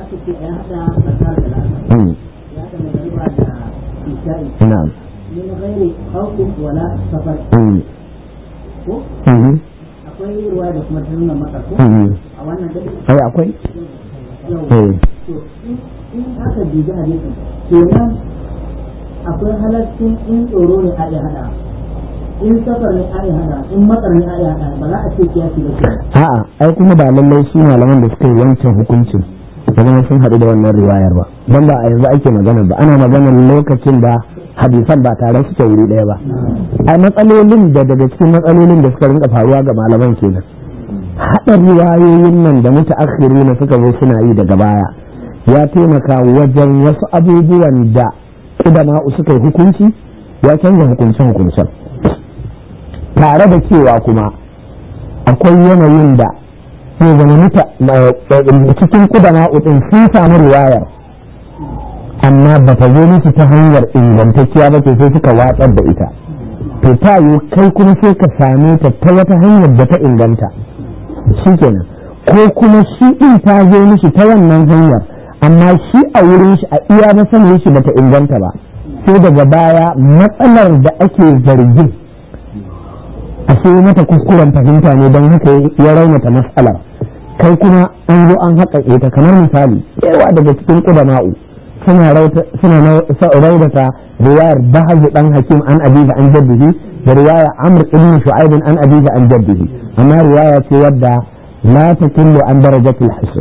aka ce ya haɗa zakar da la'asar mm, ya haɗa magariba da isha'i na'am min ghairi khawfin wala safar mm, ko mhm, akwai ruwa da kuma ta nuna maka ko mhm. a wannan gari ai akwai yau eh to in in aka dubi hadisin kenan akwai halaccin in tsoro ne a iya hada in safar ne a iya hada in matsar ne a iya hada ba za a ce kiyasi da ke a'a ai kuma ba lallai su malaman da suka yi wancan hukuncin da zama sun haɗu da wannan riwayar ba don ba a yanzu ake magana ba ana maganar lokacin da hadisan ba tare suke wuri ɗaya ba ai matsalolin da daga cikin matsalolin da suka rinka faruwa ga malaman kenan haɗa riwayoyin nan da mutaakhiri na suka zo suna yi daga baya ya taimaka wajen wasu abubuwan da ƙudama'u suka yi hukunci ya canza hukunce-hukuncen tare da cewa kuma akwai yanayin da zai zama muta cikin kudama udin sun samu riwayar amma ba ta zo musu ta hanyar ingantacciya ba ce sai suka watsar da ita to ta yi kai kuma sai ka same ta ta wata hanyar da ta inganta shikenan ko kuma shi din ta zo mishi ta wannan hanyar amma shi a wurin shi a iya masanin shi bata inganta ba sai daga baya matsalar da ake zargin a sai mata kuskuren fahimta ne don haka ya raunata matsalar kai kuma an zo an haƙaƙe ta kamar misali yawa daga cikin ƙudama'u suna raunata riwayar bahazu ɗan hakim an abiza an jaddihi da riwaya amr ibn shu'aibin an abiza an jaddihi amma riwaya ce wadda la takillu an darajatul hasan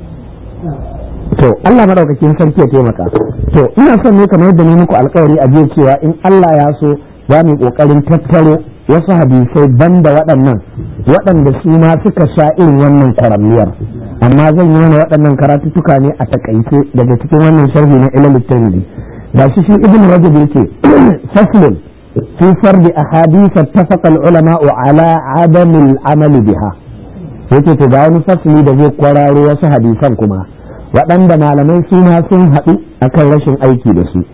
to Allah madaukakin sarki ya taimaka to ina son ne kamar yadda ne muku alƙawari a jiya cewa in Allah ya so za mu yi ƙoƙarin tattaro wasu hadisai banda waɗannan waɗanda su ma suka sha irin wannan kwaramniyar amma zan yi mana waɗannan karatuttuka ne a takaice daga cikin wannan sharhi na ilal tirmidhi ga shi shi ibn rajab yake faslun fi fardi ahadith ittafaqa al-ulama ala adam al-amal biha yake to ga wani fasli da zai kwararo wasu hadisan kuma waɗanda malamai su ma sun haɗu akan rashin aiki da su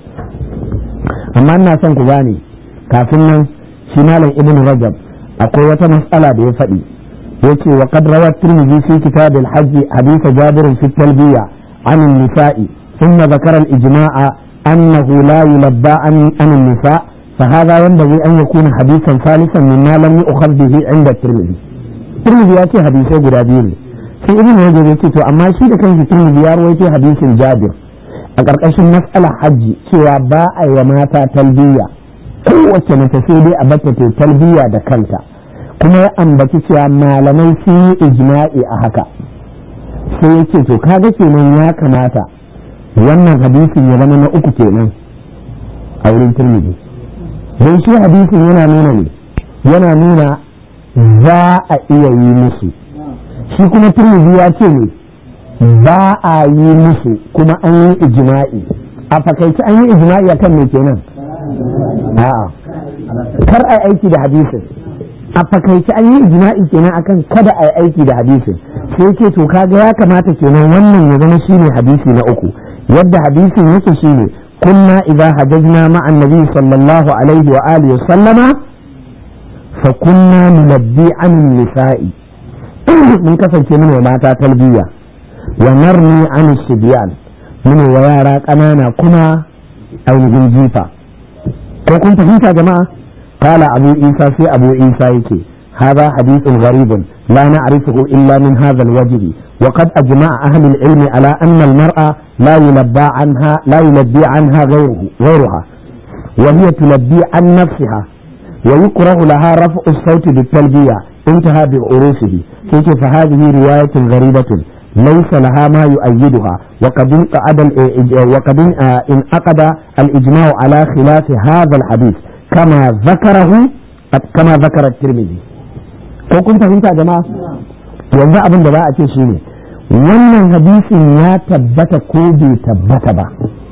amma ina son ku gane kafin nan shi malam ibn rajab akwai wata matsala da ya faɗi yace wa qad rawa tirmidhi fi kitab al-hajj hadith jabir fi talbiya an an-nisa'i thumma dhakara al-ijma'a annahu la yulabba an an-nisa فهذا ينبغي أن يكون حديثا ثالثا مما لم يؤخذ به عند الترمذي. الترمذي يأتي حديثه قرابين. في ابن رجب يأتي أما شيء كان في الترمذي يروي حديث جابر. أقرأ مسألة حج سوى باء ومات تلبية kowace mace sai dai a bata ta talbiya da kanta kuma ya ambaci cewa malamai sun yi ijma'i a haka sai ya ce to kaga kenan ya kamata wannan hadisin ya zama na uku kenan a wurin turmiji don shi hadisin yana nuna ne yana nuna za a iya yi musu shi kuma turmiji ya ce ne ba a yi musu kuma an yi ijma'i a fakaici an yi ijma'i akan me kenan a'a kar a aiki da hadisin a fakaici an yi ijma'i kenan akan kada a yi aiki da hadisin sai ce to kaga ya kamata kenan wannan ya zama shine hadisi na uku yadda hadisin yake shine kunna idza hajajna ma annabi sallallahu alaihi wa alihi wa sallama fa kunna nunabbi an nisa'i mun kasance mun mata talbiya wa narni an sibyan mun wa yara kanana kuma ainihin jifa ko kun fahimta jama'a qala abu isa sai abu isa yake هذا حديث غريب لا نعرفه إلا من هذا الوجه وقد أجمع أهل العلم على أن المرأة لا يلبى عنها لا يلبي عنها غيره غيرها وهي تلبي عن نفسها ويكره لها رفع الصوت بالتلبية انتهى بعروسه كيف فهذه رواية غريبة ليس لها ما يؤيدها وقد انقعد وقد انعقد الإجماع على خلاف هذا الحديث كما ذكره كما ذكر الترمذي ko kun fahimta jama'a yanzu abin da za a ce shine wannan hadisin ya tabbata ko bai tabbata ba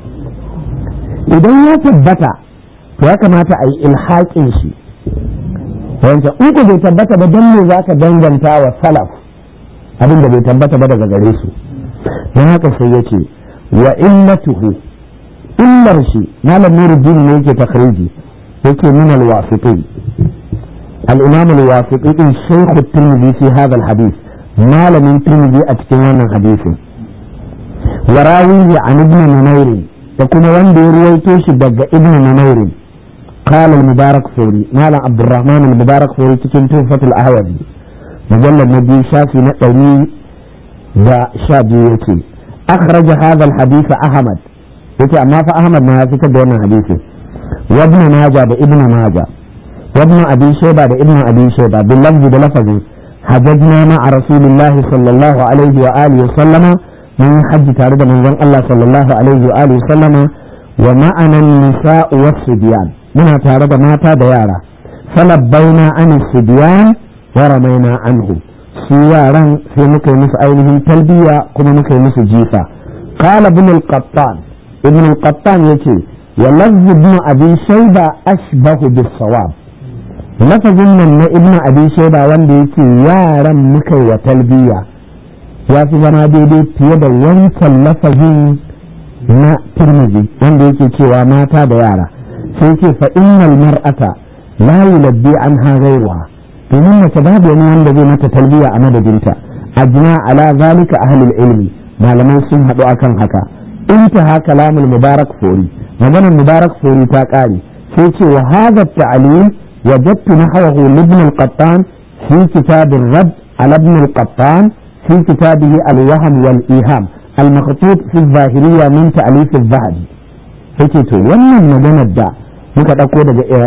idan ya tabbata to ya kamata a yi ilhaƙin shi wancan in ko bai tabbata ba don me za ka danganta wa salaf abin da bai tabbata ba daga gare su don haka sai ya ce wa illatuhu illar shi malam nuruddin ne yake takhriji yake min alwasiqi الإمام الواسطي شيخ الترمذي في هذا الحديث ما لم الترمذي أتكلم عن الحديث وراويه عن ابن نمير تكون وندي رويتوش دق ابن نمير قال المبارك فوري مال عبد الرحمن المبارك فوري تكن توفة الأهوذي مجلد نبي شافي نقلي دا شابي يتي أخرج هذا الحديث أحمد يتي أما فأحمد ما يفكر دون حديثه وابن ماجه بابن ماجه وابن أبي شيبة بابن أبي شيبة باللفظ بلفظه حججنا مع رسول الله صلى الله عليه وآله وسلم من حج تارد من زن الله صلى الله عليه وآله وسلم ومعنا النساء والصبيان من تارد ماتا ديارا فلبينا عن الصبيان ورمينا عنهم سيارا في مكي مس أينهم تلبية كما مكي مس جيفا قال ابن القطان ابن القطان يتي ولفظ ابن أبي شيبة أشبه بالصواب lafazin nan na ibnu abi shaida wanda yake yaran muka wa talbiya ya fi zama daidai fiye da wancan lafazin na turmizi wanda yake cewa mata da yara sai ce fa innal mar'ata la yulabbi anha ghayruha domin mace babu wani wanda zai mata talbiya a madadinta ajma ala zalika ahlul ilmi malamai sun haɗu akan haka intaha kalamul mubarak fori maganar mubarak fori ta ƙare sai ce wa hadha ta'lim وجدت نحوه لابن القطان في كتاب الرد على ابن القطان في كتابه الوهم والإيهام المخطوط في الظاهرية من تأليف الذهبي yake to wannan maganar da muka ɗauko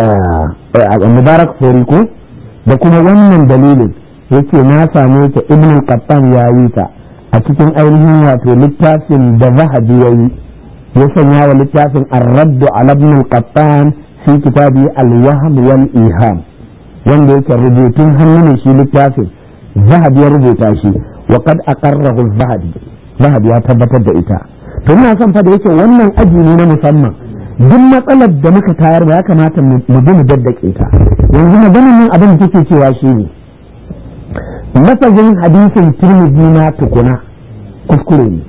daga mubarak foriko da kuma wannan dalilin yake na same ta ibn al-qattan ya yi ta a cikin ainihin wato littafin da zahabi ya yi ya sanya wa littafin ar-raddu ala ibn al-qattan fi kitabi al-wahm wal iham wanda yake rubutun hannu ne shi littafin zahabi ya rubuta shi wa qad aqarrahu zahabi zahabi ya tabbatar da ita to ina son fa da yake wannan aji ne na musamman duk matsalar da muka tayar ya kamata mu bi mu daddake ta yanzu maganar nan abin da take cewa shi ne lafazin hadisin tirmidhi na tukuna kuskure ne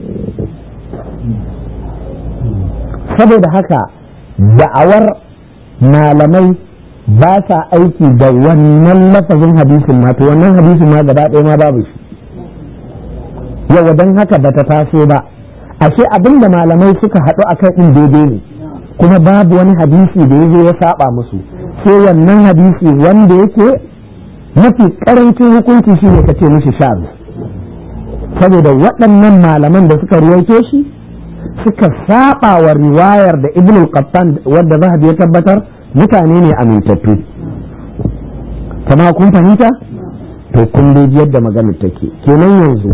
saboda haka da'awar malamai ba sa aiki da wannan lafazin hadisin ma to wannan hadisin ma gaba ɗaya ma babu shi yau don haka bata taso ba ashe abin da malamai suka haɗu a kai ɗin daidai ne kuma babu wani hadisi da ya zo ya saba musu sai wannan hadisi wanda yake mafi karancin hukunci shi ne ka ce mishi shaz saboda waɗannan malaman da suka ruwaito shi suka saba wa riwayar da ibn al-qattan wadda zahabi ya tabbatar mutane ne amintattu kama kun fahimta to kun dai yadda maganar take kenan yanzu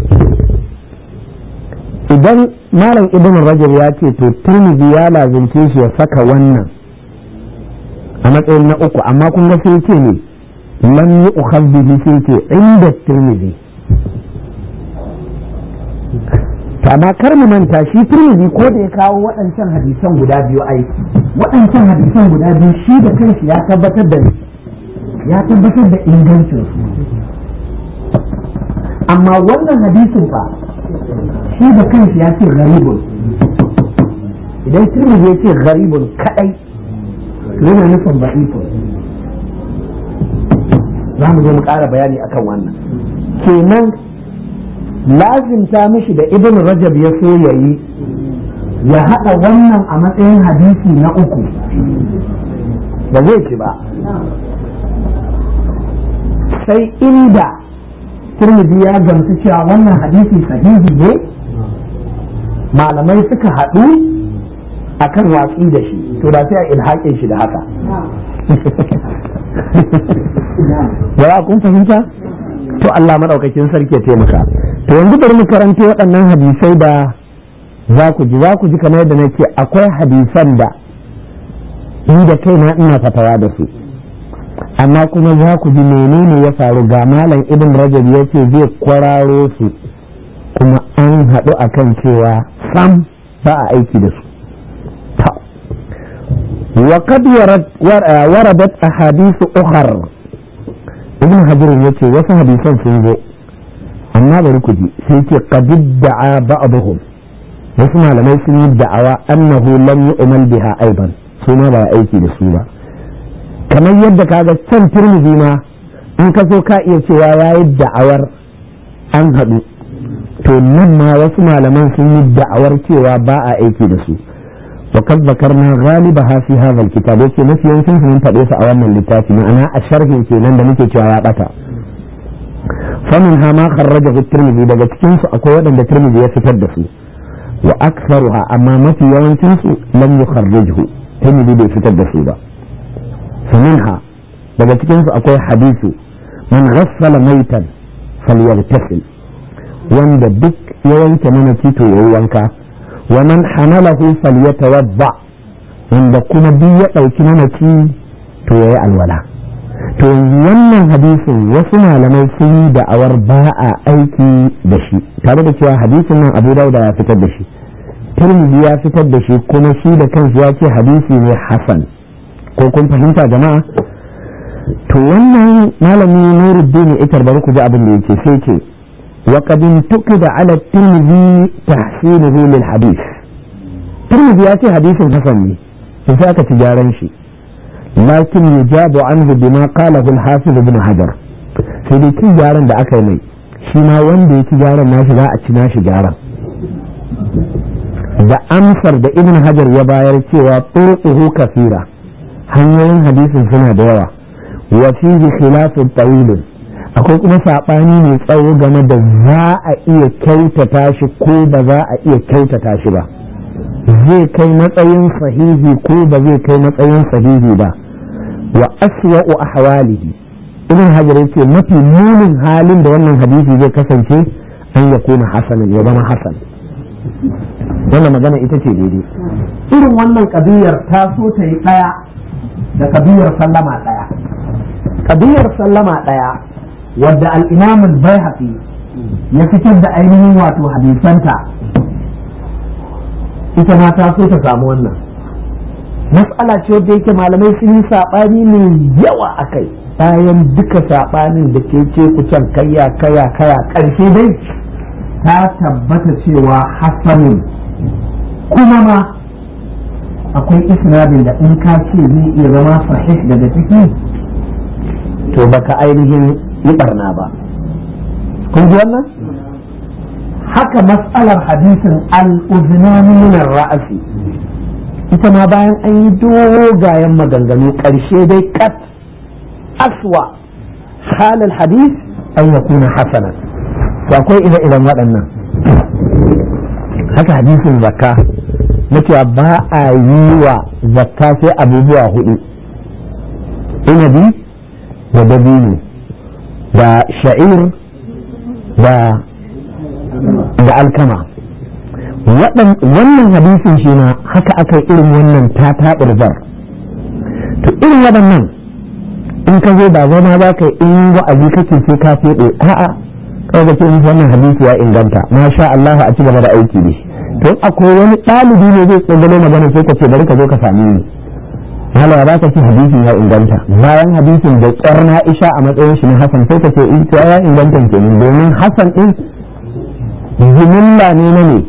idan malam ibn rajab ya ce to turmizi ya lazimce shi ya saka wannan a matsayin na uku amma kun ga sai ce ne lam yi ukhaz bihi sai ce inda turmizi amma kar mu manta shi turmizi ko da ya kawo waɗancan hadisan guda biyu aiki waɗancan hadisan guda biyu shi da kanshi ya tabbatar da ya tabbatar da ingancin su amma wannan hadisin fa shi da kanshi ya ce garibun idan turmizi ya ce garibun kadai yana nufin ba'ifun za mu zo mu ƙara bayani akan wannan kenan lazimta mishi da ibn rajab ya so ya yi ya haɗa wannan a matsayin hadisi na uku ba zai ci ba sai inda turmidi ya gamsu cewa wannan hadisi sahihi ne malamai suka haɗu akan watsi da shi to da sai a ilhaƙin shi da haka ya kun fahimta to Allah maɗaukakin sarki ya taimaka to yanzu bari mu karanto waɗannan hadisai da za ku ji za ku ji kamar yadda nake akwai hadisan da ni da kaina ina fatawa da su amma kuma za ku ji menene ya faru ga malam ibn rajab ya ce zai kwararo su kuma an haɗu akan cewa sam ba a aiki da su وقد وردت أحاديث أخرى ابن حجر يتي وسا حديثا سنزو أما بركدي سيتي قد ادعى بعضهم وسمع لما يسمي الدعوى أنه لم يؤمن بها أيضا سنة لا أيكي لسوبة كما يدك هذا السن ترمزي ما أن كسو كائية سوايا الدعوى أن هدو to nan ma wasu malaman sun yi da'awar cewa ba a aiki da su وقد ذكرنا غالبها في هذا الكتاب yake mafi yawancin sun faɗe su a wannan littafi ma'ana a sharhin kenan da muke cewa ya bata famin ha ma kharrajahu tirmidhi daga cikin su akwai waɗanda tirmidhi ya fitar da su wa aktharuha amma mafi yawancin su lam yukharrijhu tirmidhi bai fitar da su ba faminha daga cikin su akwai hadisu man ghassala maitan falyaghtasil wanda duk ya wanke mana tito yayi wanka wa man hamalahu falyatawadda wanda kuma duk ya dauki mamaci to yayi alwala to wannan hadisin wasu malamai sun yi da'awar ba a aiki da shi tare da cewa hadisin nan abu dauda ya fitar da shi tirmidhi ya fitar da shi kuma shi da kansu ya ce hadisi ne hasan ko kun fahimta jama'a to wannan malami nuruddin itar bari ku ji abin da yake sai ce wa qad intuqida ala tirmidhi tahsinuhu lil hadith tirmidhi ya ce hadisin hasan ne sai aka ci gyaran shi lakin yujabu anhu bima qalahu al hafiz ibn hajar sai dai kin gyaran da aka yi mai shi ma wanda ya ci gyaran nashi za a ci nashi gyaran da amsar da ibn hajar ya bayar cewa turquhu kafira hanyoyin hadisin suna da yawa wa fihi khilafun tawilun akwai kuma sabani mai tsawo game da za a iya kyautata shi ko ba za a iya kyautata shi ba zai kai matsayin sahihi ko ba zai kai matsayin sahihi ba wa aswa'u ahwalihi ibn hajar yace mafi munin halin da wannan hadisi zai kasance an ya kuna hasanan ya zama hasan wannan magana ita ce daidai irin wannan kabiyar ta so ta yi ɗaya da kabiyar sallama ɗaya kabiyar sallama ɗaya wadda al'imamun bai ya fitar da ainihin wato hadisanta ita ma ta so ta samu wannan mas'ala ce wadda yake malamai sun yi saɓani mai yawa a kai bayan duka saɓanin da ke ce kucan kaya kaya kaya ƙarshe dai ta tabbata cewa hasanin kuma ma akwai isnadin da in ka ce zai iya zama sahih daga ciki to baka ainihin yi barna ba kun ji wannan haka mas'alar hadisin al-uznani min ra'asi ita ma bayan an yi dogayen maganganu ƙarshe dai kat aswa halal hadis an yakuna hasanan to akwai ire-iren waɗannan haka hadisin zakka na cewa ba a yi wa zakka sai abubuwa hudu inabi da dabino da sha'ir da da alkama wannan hadisin shi na haka aka irin wannan ta taɓurzar to irin waɗannan in ka zo ba zama za ka in wa'azi kake sai ka feɗe a'a kawai ga ce wannan hadisi ya inganta masha Allah a ci gaba da aiki ne to akwai wani ɗalibi ne zai tsogalo magana sai ka ce bari ka zo ka same ni hala ya baka ce hadisin ya inganta bayan hadisin da ƙyar na isha a matsayin shi na hasan sai ka ce in ya inganta kenan domin hasan din jimilla ne na ne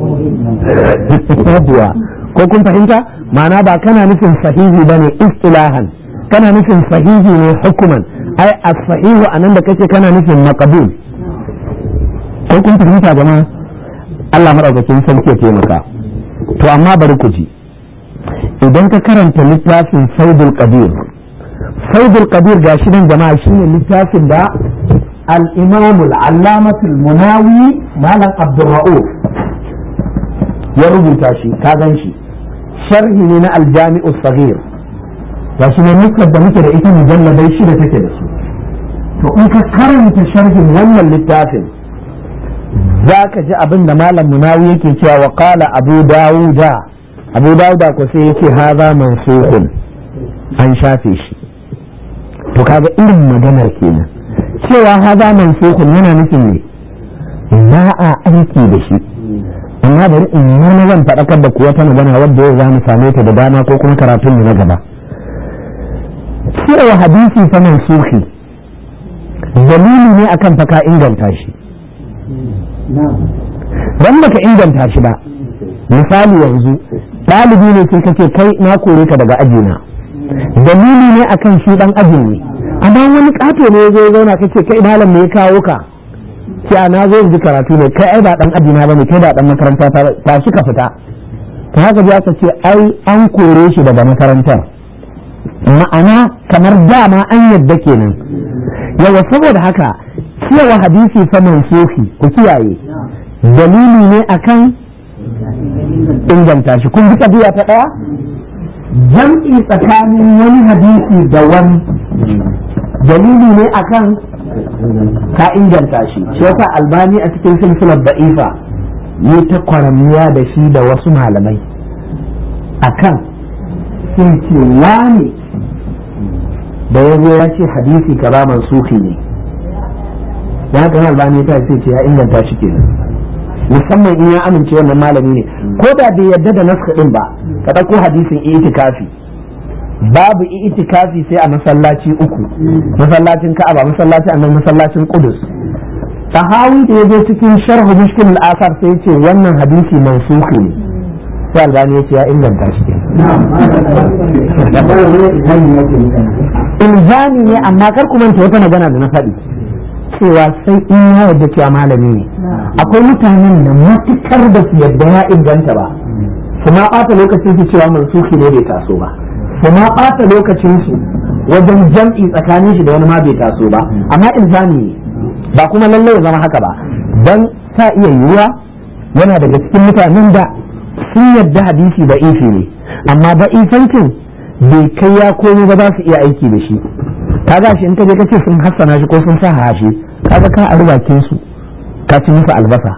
ko kun fahimta ma'ana ba kana nufin sahihi ba ne istilahan kana nufin sahihi ne hukuman ai as-sahihu anan da kake kana nufin maqbul ko kun fahimta jama'a Allah madaukakin sarki ya taimaka to amma bari ku ji idan ka karanta littafin saudul qadir saudul qadir gashi nan jama'a shine littafin da al-imam al-allamah al-munawi malam abdurra'uf ya rubuta shi ka gan shi sharhi ne na al-jami'u saghir gashi ne nukar da muke da ita mujalladai shida take da su to in ka karanta sharhin wannan littafin za ka ji abin da malam munawi yake cewa wa qala abu dawuda abu dawuda ko sai yace haza mansukun an shafe shi to kaga irin maganar kenan cewa haza mansukun yana nufin ne ba a aiki da shi amma bari in na zan faɗakar da kuwa ta magana wadda yau za mu same ta da dama ko kuma karatun mu na gaba cewa hadisi fa mansuki dalili ne akan faka inganta shi dan baka inganta shi ba misali yanzu ɗalibi ne sai kace kai na kore ka daga ajina dalili ne akan shi dan ajin ne amma wani kato ne ya zo zauna kace kai malam me ya kawo ka cewa na zo ji karatu ne kai ai ba dan adina bane kai ba dan makaranta ta ba shi ka fita ta haka ya ka ce ai an kore shi daga makarantar ma'ana kamar dama an yadda kenan yawa saboda haka cewa hadisi fa mansuhi ku kiyaye dalili ne akan inganta shi kun bi tabiya ta daya jam'i tsakanin wani hadisi da wani dalili ne akan ka inganta shi shi yasa albani a cikin silsilar da'ifa yi ta kwaramiya da shi da wasu malamai akan sun ce wani da ya zo ya ce hadisi kaza mansuhi ne ya haka albani ta ce ya inganta shi kenan musamman in ya amince wannan malami ne ko da bai yarda da naska din ba ka ɗauko hadisin itikafi babu itikafi sai a masallaci uku masallacin ka'aba masallacin annabi masallacin qudus sahawi da yazo cikin sharh mushkil al-asar sai yace wannan hadisi mansukhi ne sai albani yace ya inganta shi ilzami ne amma kar ku manta wata magana da na faɗi cewa sai in ya yarda cewa malami ne akwai mutanen da matukar da su yarda ya inganta ba su ma ɓata lokacin su cewa mansuki ne bai taso ba su ma ɓata lokacin su wajen jam'i tsakanin shi da wani ma bai taso ba amma ilzami ne ba kuma lallai ya zama haka ba dan ta iya yiwuwa yana daga cikin mutanen da sun yarda hadisi da ifi ne amma ba ifancin bai kai ya komo ba za su iya aiki da shi kaga shi in ka je ka ce sun hassana shi ko sun sa hashi kaga ka a bakin su ka ci musu albasa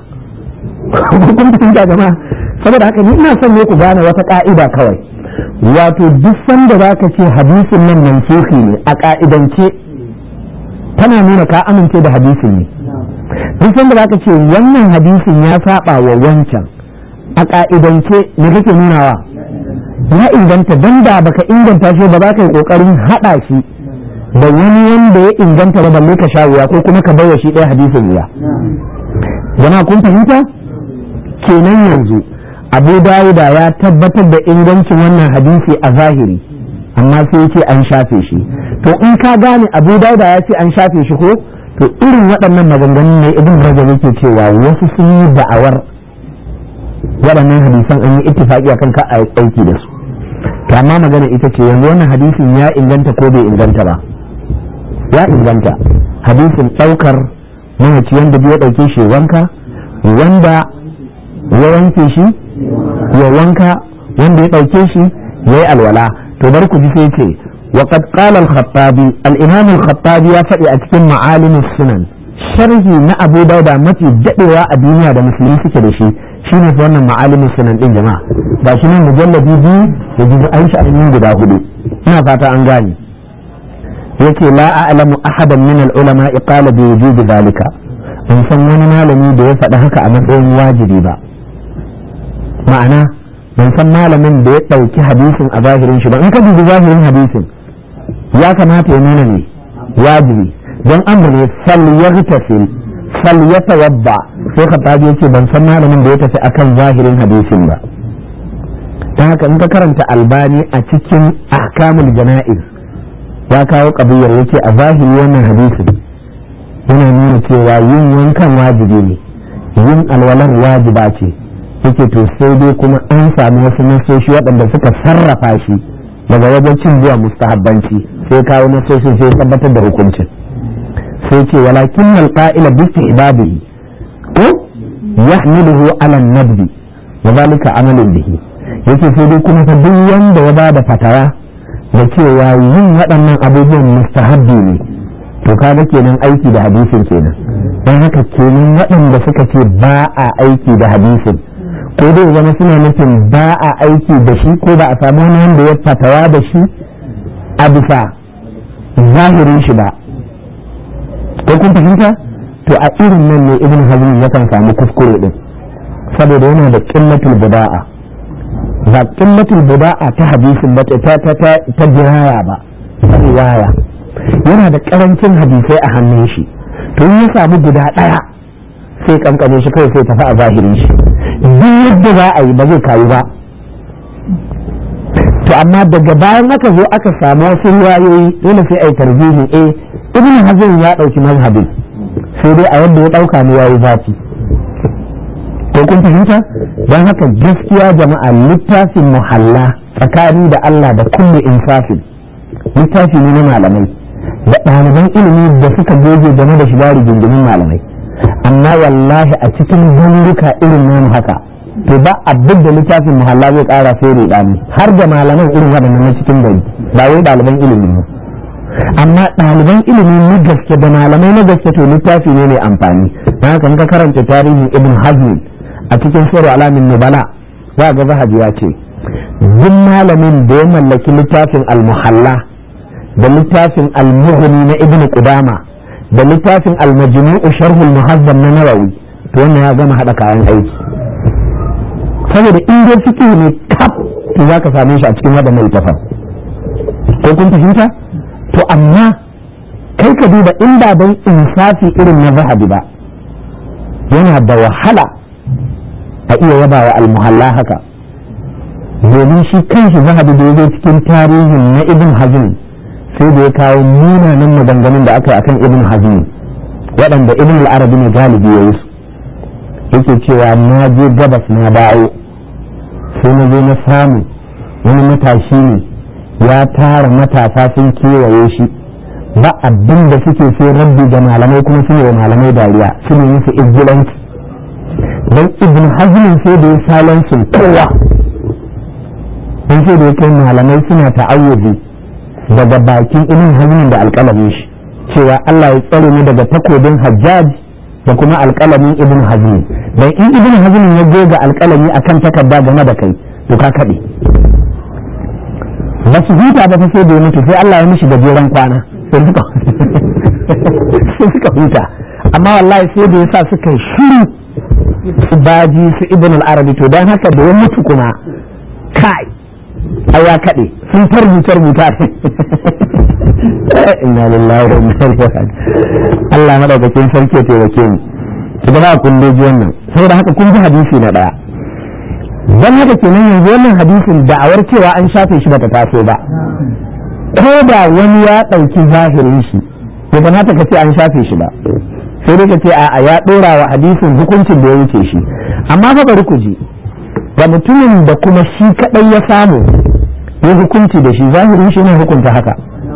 kun fahimta jama'a saboda haka ni ina son ne ku gane wata ka'ida kawai wato duk sanda za ka ce hadisin nan mansuhi ne a ka'idance tana nuna ka amince da hadisin ne duk sanda za ka ce wannan hadisin ya saba wa wancan a ka'idance ne kake nunawa ya inganta dan da baka inganta shi ba za ka yi kokarin hada shi da wani wanda ya inganta ba balle ka sha wuya ko kuma ka bawa shi ɗaya hadisin wuya jama'a kun fahimta kenan yanzu abu dawuda ya tabbatar da ingancin wannan hadisi a zahiri amma sai ce an shafe shi to in ka gane abu dawuda ya ce an shafe shi ko to irin waɗannan maganganun ne ibn rajab yake cewa wasu sun yi da'awar waɗannan hadisan an yi ittifaqi akan ka aiki da su to amma magana ita ce yanzu wannan hadisin ya inganta ko bai inganta ba ya inganta hadisin ɗaukar mamaci wanda ya ɗauke shi wanka wanda ya wanke shi ya wanka wanda ya ɗauke shi ya yi alwala to bar ku ji sai ce وقد قال الخطابي الإمام الخطابي يا فدي أتكلم معالم السنن sharhi na abu dauda mafi dadewa a duniya da musulmi suke da shi shine fa wannan ma'alimin sunan din jama'a ga shi nan mujalladi biyu da jizu an sha'anin guda hudu ina fata an gane yake la a'lamu ahadan min al-ulama qala bi wujubi zalika ban san wani malami da ya faɗi haka a matsayin wajibi ba ma'ana ban san malamin da ya ɗauki hadisin a zahirin shi ba in ka dubi zahirin hadisin ya kamata ya nuna ne wajibi don amur ne fal yaghtasil fal yatawadda sai khattabi yace ban san malamin da ya tafi akan zahirin hadisin ba ta haka in ka karanta albani a cikin ahkamul jana'iz ya kawo kabiyar yace a zahiri wannan hadisin yana nuna cewa yin wankan wajibi ne yin alwalar wajiba ce yake to sai dai kuma an sami wasu nasoshi waɗanda suka sarrafa shi daga wajen cin zuwa mustahabbanci sai kawo nasoshin sai tabbatar da hukuncin sai ce walakin alqa'ila bi istihbabihi ko yahmiluhu ala an-nabdi wa zalika amalun bihi yake sai dai kuma fa duk wanda ya bada fatawa da cewa yin waɗannan abubuwan mustahabbi ne to kaga kenan aiki da hadisin kenan don haka kenan waɗanda suka ce ba a aiki da hadisin ko dai zama suna nufin ba a aiki da shi ko ba a samu wani wanda ya fatawa da shi a bisa zahirin shi ba ko kun fahimta to a irin nan ne ibn hazm yakan samu kuskure din saboda yana da qillatul buda'a ba qillatul buda'a ta hadisin ba ta ta ta ta diraya ba ta riwaya yana da karancin hadisai a hannun shi to in ya samu guda daya sai kankane shi kawai sai tafi a zahirin shi duk yadda za a yi ba zai kayu ba to amma daga bayan aka zo aka samu wasu riwayoyi dole sai a yi tarbihi eh ibn hazm ya dauki mazhabin sai dai a yadda ya ɗauka ne ya yi zafi ko kun fahimta don haka gaskiya jama'a littafin muhalla tsakani da Allah da kulle insafin littafi ne na malamai da ɗaliban ilimi da suka goge game da shiga rigingimin malamai amma wallahi a cikin zanduka irin namu haka to ba abin da littafin muhalla zai ƙara sai rudani har da malaman irin waɗannan na cikin gari ba wai ɗaliban ilimi ba amma ɗaliban ilimi na gaske da malamai na gaske to littafi ne mai amfani don haka ka karanta tarihin ibn hazmi a cikin sura alamin nubala za ga zahabi ya ce duk malamin da ya mallaki littafin al-muhalla da littafin al-mughni na ibn qudama da littafin al-majmu'u sharh al-muhazzab na nawawi to wannan ya gama hada kayan aiki saboda in dai fiqh ne kaf to zaka same shi a cikin wadannan littafan ko kun fahimta to amma kai ka duba in ba don insafi irin na zahabi ba yana da wahala a iya yaba wa almuhalla haka domin shi kanshi zahabi da ya zo cikin tarihin na ibn hazm sai da ya kawo munanan maganganun da aka yi akan ibn hazm waɗanda ibn al-arabi ne galibi ya yi su yake cewa na je gabas na dawo sai na zo na samu wani matashi ne ya tara matasa sun kewaye shi ba abin da suke sai rabbi ga malamai kuma su wa malamai dariya su ne musu izgilanci don ibn hazmin sai da ya salon sun kowa don sai da ya kai malamai suna ta'awuzi daga bakin ibn hazmin da alƙalamin shi cewa Allah ya tsare ni daga takobin hajjaj da kuma alƙalamin ibn hazmin don in ibn hazmin ya goga alƙalami akan takarda game da kai to ka kaɗe ba su huta ba sai da ya mutu sai Allah ya mishi gajeren kwana sai suka sai suka huta amma wallahi sai da yasa suka shiru su baji su ibn al-arabi to dan haka da ya mutu kuma kai ai ya kade sun tarbuta rubuta inna lillahi wa inna ilaihi raji'un Allah madaukakin sarki ya taimake mu ki ba kun ji wannan saboda haka kun ji hadisi na daya don haka kenan yanzu wannan hadisin da'awar cewa an shafe shi bata taso ba ko da wani ya ɗauki zahirin shi bai kamata ka ce an shafe shi ba sai dai ka ce a ya ɗora wa hadisin hukuncin da ya wuce shi amma fa bari ku ji ga mutumin da kuma shi kaɗai ya samu ya hukunci da shi zahirin shi ne hukunta haka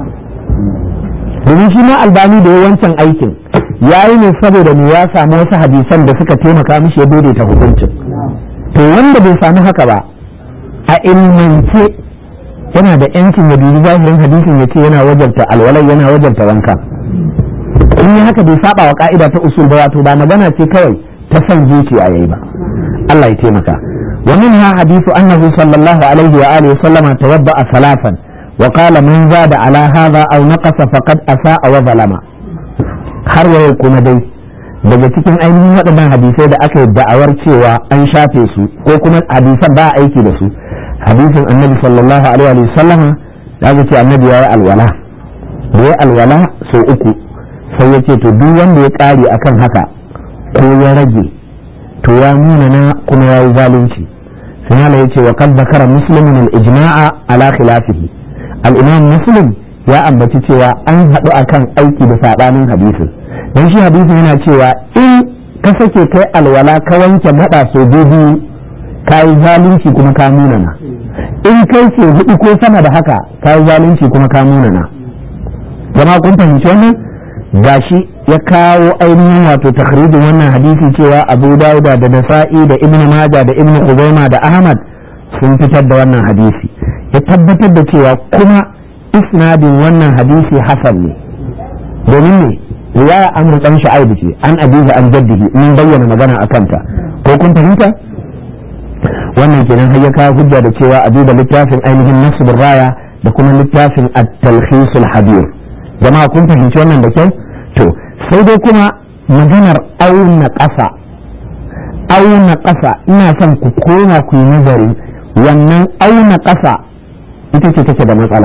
domin shi ma albani da ya wancan aikin ya yi ne saboda mu ya samu wasu hadisan da suka taimaka mishi ya daidaita hukuncin to wanda bai samu haka ba a ilmance yana da yancin ya dubi zahirin hadisin ya ce yana wajarta alwalai yana wajarta wanka in yi haka bai saba wa ka'ida ta usul ba wato ba magana ce kawai ta son zuciya yayi ba Allah ya taimaka wa minha hadithu annahu sallallahu alaihi wa alihi sallama tawadda salafan wa qala man zada ala hadha aw naqasa faqad asa'a wa zalama har waye kuma dai daga cikin ainihin waɗannan hadisai da aka yi da'awar cewa an shafe su ko kuma hadisan ba a aiki da su hadisin annabi sallallahu alaihi wa sallama da aka ce annabi ya yi alwala da ya alwala sau uku sai ya ce to duk wanda ya ƙare akan haka ko ya rage to ya nuna na kuma ya yi zalunci sai ya ce wa kad zakara muslimin al-ijma'a ala khilafihi al-imam muslim ya ambaci cewa an haɗu akan aiki da saɓanin hadisin don shi hadisin yana cewa in ka sake kai alwala ka wanke maɗa so biyu ka yi zalunci kuma ka munana in kai ce hudu ko sama da haka ka yi zalunci kuma ka munana jama'a kun fahimci wannan gashi ya kawo ainihin wato takhrijin wannan hadisi cewa abu dauda da nasa'i da ibnu maja da ibnu khuzaima da ahmad sun fitar da wannan hadisi ya tabbatar da cewa kuma isnadin wannan hadisi hasan ne domin ne riwaya amr dan shu'aib ce an abiza an jaddihi mun bayyana magana akan ta ko kun fahimta wannan kenan har ya kawo hujja da cewa a duba littafin ainihin nasbur raya da kuma littafin at-talkhis al-habir jama'a kun fahimci wannan da kyau to sai dai kuma maganar auna ƙasa auna ƙasa ina son ku koma ku yi nazari wannan auna ƙasa ita ce take da matsala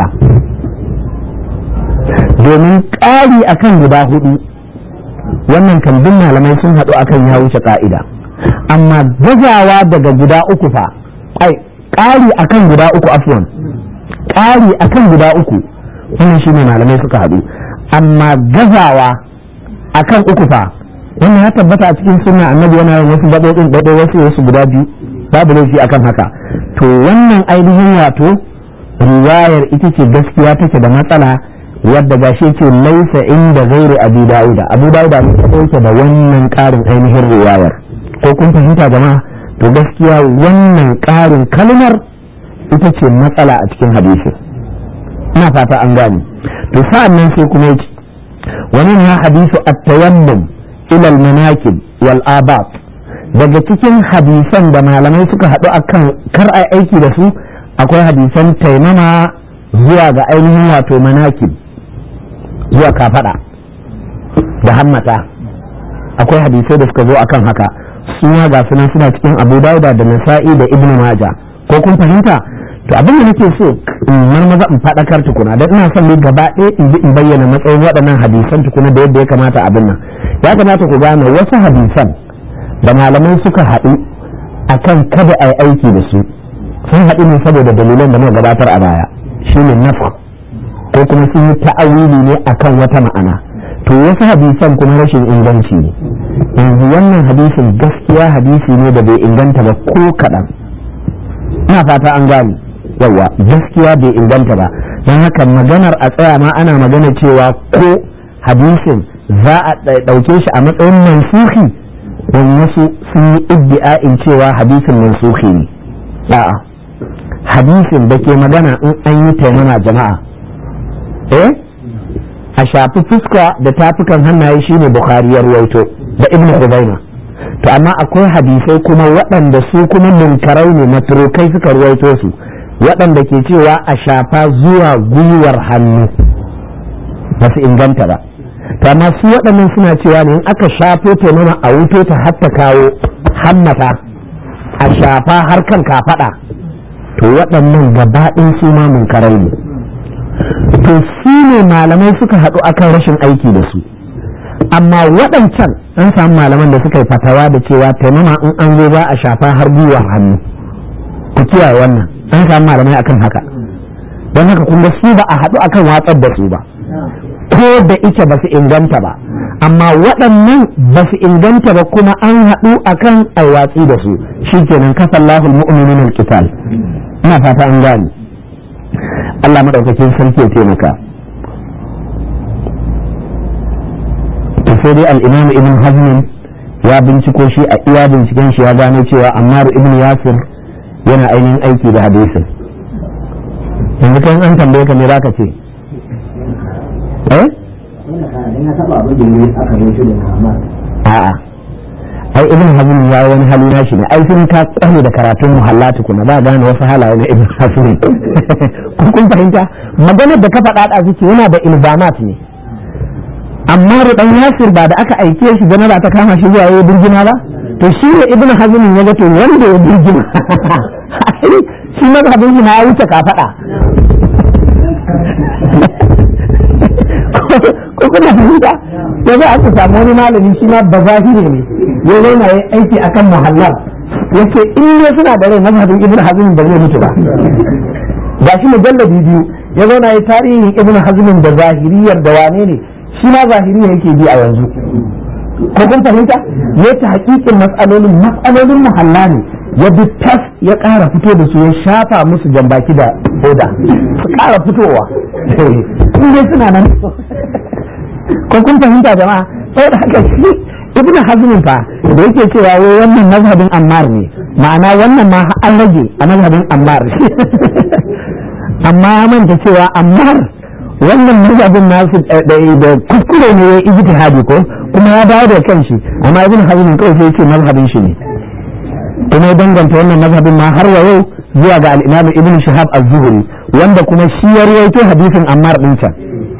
domin ƙari akan guda hudu wannan kambin malamai sun haɗu akan ya wuce ƙa'ida amma gazawa daga guda uku fa ai ƙari akan guda uku afwan ƙari akan guda uku wannan shine malamai suka haɗu amma gazawa akan uku fa wannan ya tabbata a cikin sunna annabi yana yin wasu gaɓoɓin ɗaiɗai wasu wasu guda biyu babu laifi akan haka to wannan ainihin wato riwayar ita ce gaskiya take da matsala wadda gashi ce laisa inda gairu abu dauda abu dauda ne ta ɗauke da wannan ƙarin ainihin riwayar ko kun fahimta jama'a to gaskiya wannan ƙarin kalmar ita ce matsala a cikin hadisi ina fata an gane to sa'an nan sai kuma yace wani ne hadisu at-tayammum ila al-manakib wal abat daga cikin hadisan da malamai suka haɗu akan kar a aiki da su akwai hadisan taimama zuwa ga ainihin wato manakib zuwa kafada da hammata akwai hadisai da suka zo akan haka suna ga sunan suna cikin abu dauda da nasa'i da ibnu maja ko kun fahimta to abin da nake so in marmaza in faɗakar tukuna don ina son ne gaba ɗaya in bi in bayyana matsayin waɗannan hadisan tukuna da yadda ya kamata abin nan ya kamata ku gane wasu hadisan da malamai suka haɗu akan kada a yi aiki da su sun haɗu ne saboda dalilan da muka gabatar a baya shine nafa ko kuma sun yi ta'awili ne akan wata ma'ana to wasu hadisan kuma rashin inganci ne yanzu wannan hadisin gaskiya hadisi ne da bai inganta ba ko kaɗan ina fata an gane yawa gaskiya bai inganta ba don haka maganar a tsaya ma ana magana cewa ko hadisin za a ɗauke shi a matsayin mansuhi don wasu sun yi iddi'a'in cewa hadisin mansuhi ne a'a hadisin da ke magana in an yi taimama jama'a eh a shafi fuska da tafukan hannaye shine bukhari ya ruwaito da ibnu hudaina to amma akwai hadisai kuma waɗanda su kuma munkarai ne maturukai suka ruwaito su waɗanda ke cewa a shafa zuwa gwiwar hannu ba su inganta ba to amma su waɗannan suna cewa ne in aka shafo taimama a wuto ta hatta kawo hammata a shafa har kan kafaɗa to waɗannan gabaɗin su ma munkarai ne to su ne malamai suka haɗu akan rashin aiki da su amma waɗancan an samu malaman da suka yi fatawa da cewa taimama in an zo za a shafa har gwiwar hannu ku kiyaye wannan an samu malamai akan haka don haka kun ga su ba a haɗu akan watsar da su ba ko da ike ba su inganta ba amma waɗannan ba su inganta ba kuma an haɗu akan aiwatsi da su shikenan kasallahul mu'minin alqital ina fata an gane Allah madaukakin sarki ya taimaka to sai dai al-imam ibn hazm ya binciko shi a iya binciken shi ya gano cewa ammar ibn yasir yana ainihin aiki da hadisin yanzu kan an tambaye ka me zaka ce eh a'a ai ibn hazm ya wani hali na shi ne ai sun ka tsane da karatun muhalla tukuna ba gane wasu halaye na ibn hazm kun fahimta maganar da ka faɗa da suke yana da ilzamat ne amma da dan yasir ba da aka aike shi janaba ta kama shi zuwa yayin birgima ba to shi ne ibn hazm ya ga to wanda ya birgima shi mazhabin shi na ya wuce ka faɗa ko kuna fahimta ya za aka samu wani malami shi ma ba zahiri ne ya zauna ya aiki akan muhallar yace in ne suna da rai mazhabin ibn hazm ba zai mutu ba ga shi mujalladi biyu ya zauna ya tarihin ibn hazm da zahiriyar da wane ne shi ma zahiri yake bi a yanzu ko kun fahimta ya ta hakikin matsalolin matsalolin muhalla ne ya bi tas ya ƙara fito da su ya shafa musu jambaki da oda su ƙara fitowa in dai suna nan ko kun fahimta jama'a sai da haka shi ibnu hazmin fa da yake cewa wai wannan mazhabin ammar ne ma'ana wannan ma an rage a mazhabin ammar amma ya manta cewa ammar wannan mazhabin nasu da kuskure ne ya ijtihadi ko kuma ya dawo da kanshi amma ibn hazm kawai sai ce mazhabin shi ne kuma ya danganta wannan mazhabin ma har wa yau zuwa ga al-imam ibn shihab az-zuhri wanda kuma shi ya rawaito hadisin ammar din can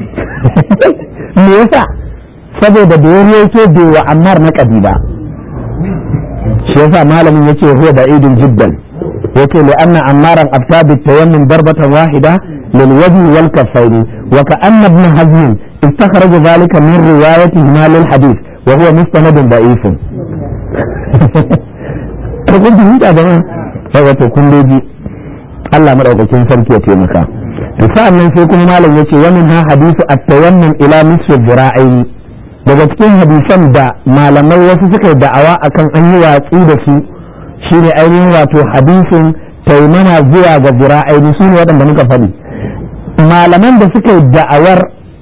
me yasa saboda da ya rawaito bai wa ammar na kabila shi yasa malamin yace huwa da idin jiddan yace li anna ammaran afta bi tayammum darbatan wahida lil wajhi wal kaffaini wa ka anna ibn hazm استخرج ذلك من روايته ما للحديث وهو مستند ضعيف kun fahimta da nan sai wato kun doji Allah madaukakin sarki ya taimaka to sa'an nan sai kuma malam yace wannan ha hadisu at-tayammum ila nisfi dhira'ain daga cikin hadisan da malamai wasu suka yi da'awa akan an yi watsi da su shine ainihin wato hadisin taimama zuwa ga zira'aini su ne waɗanda muka faɗi malaman da suka yi da'awar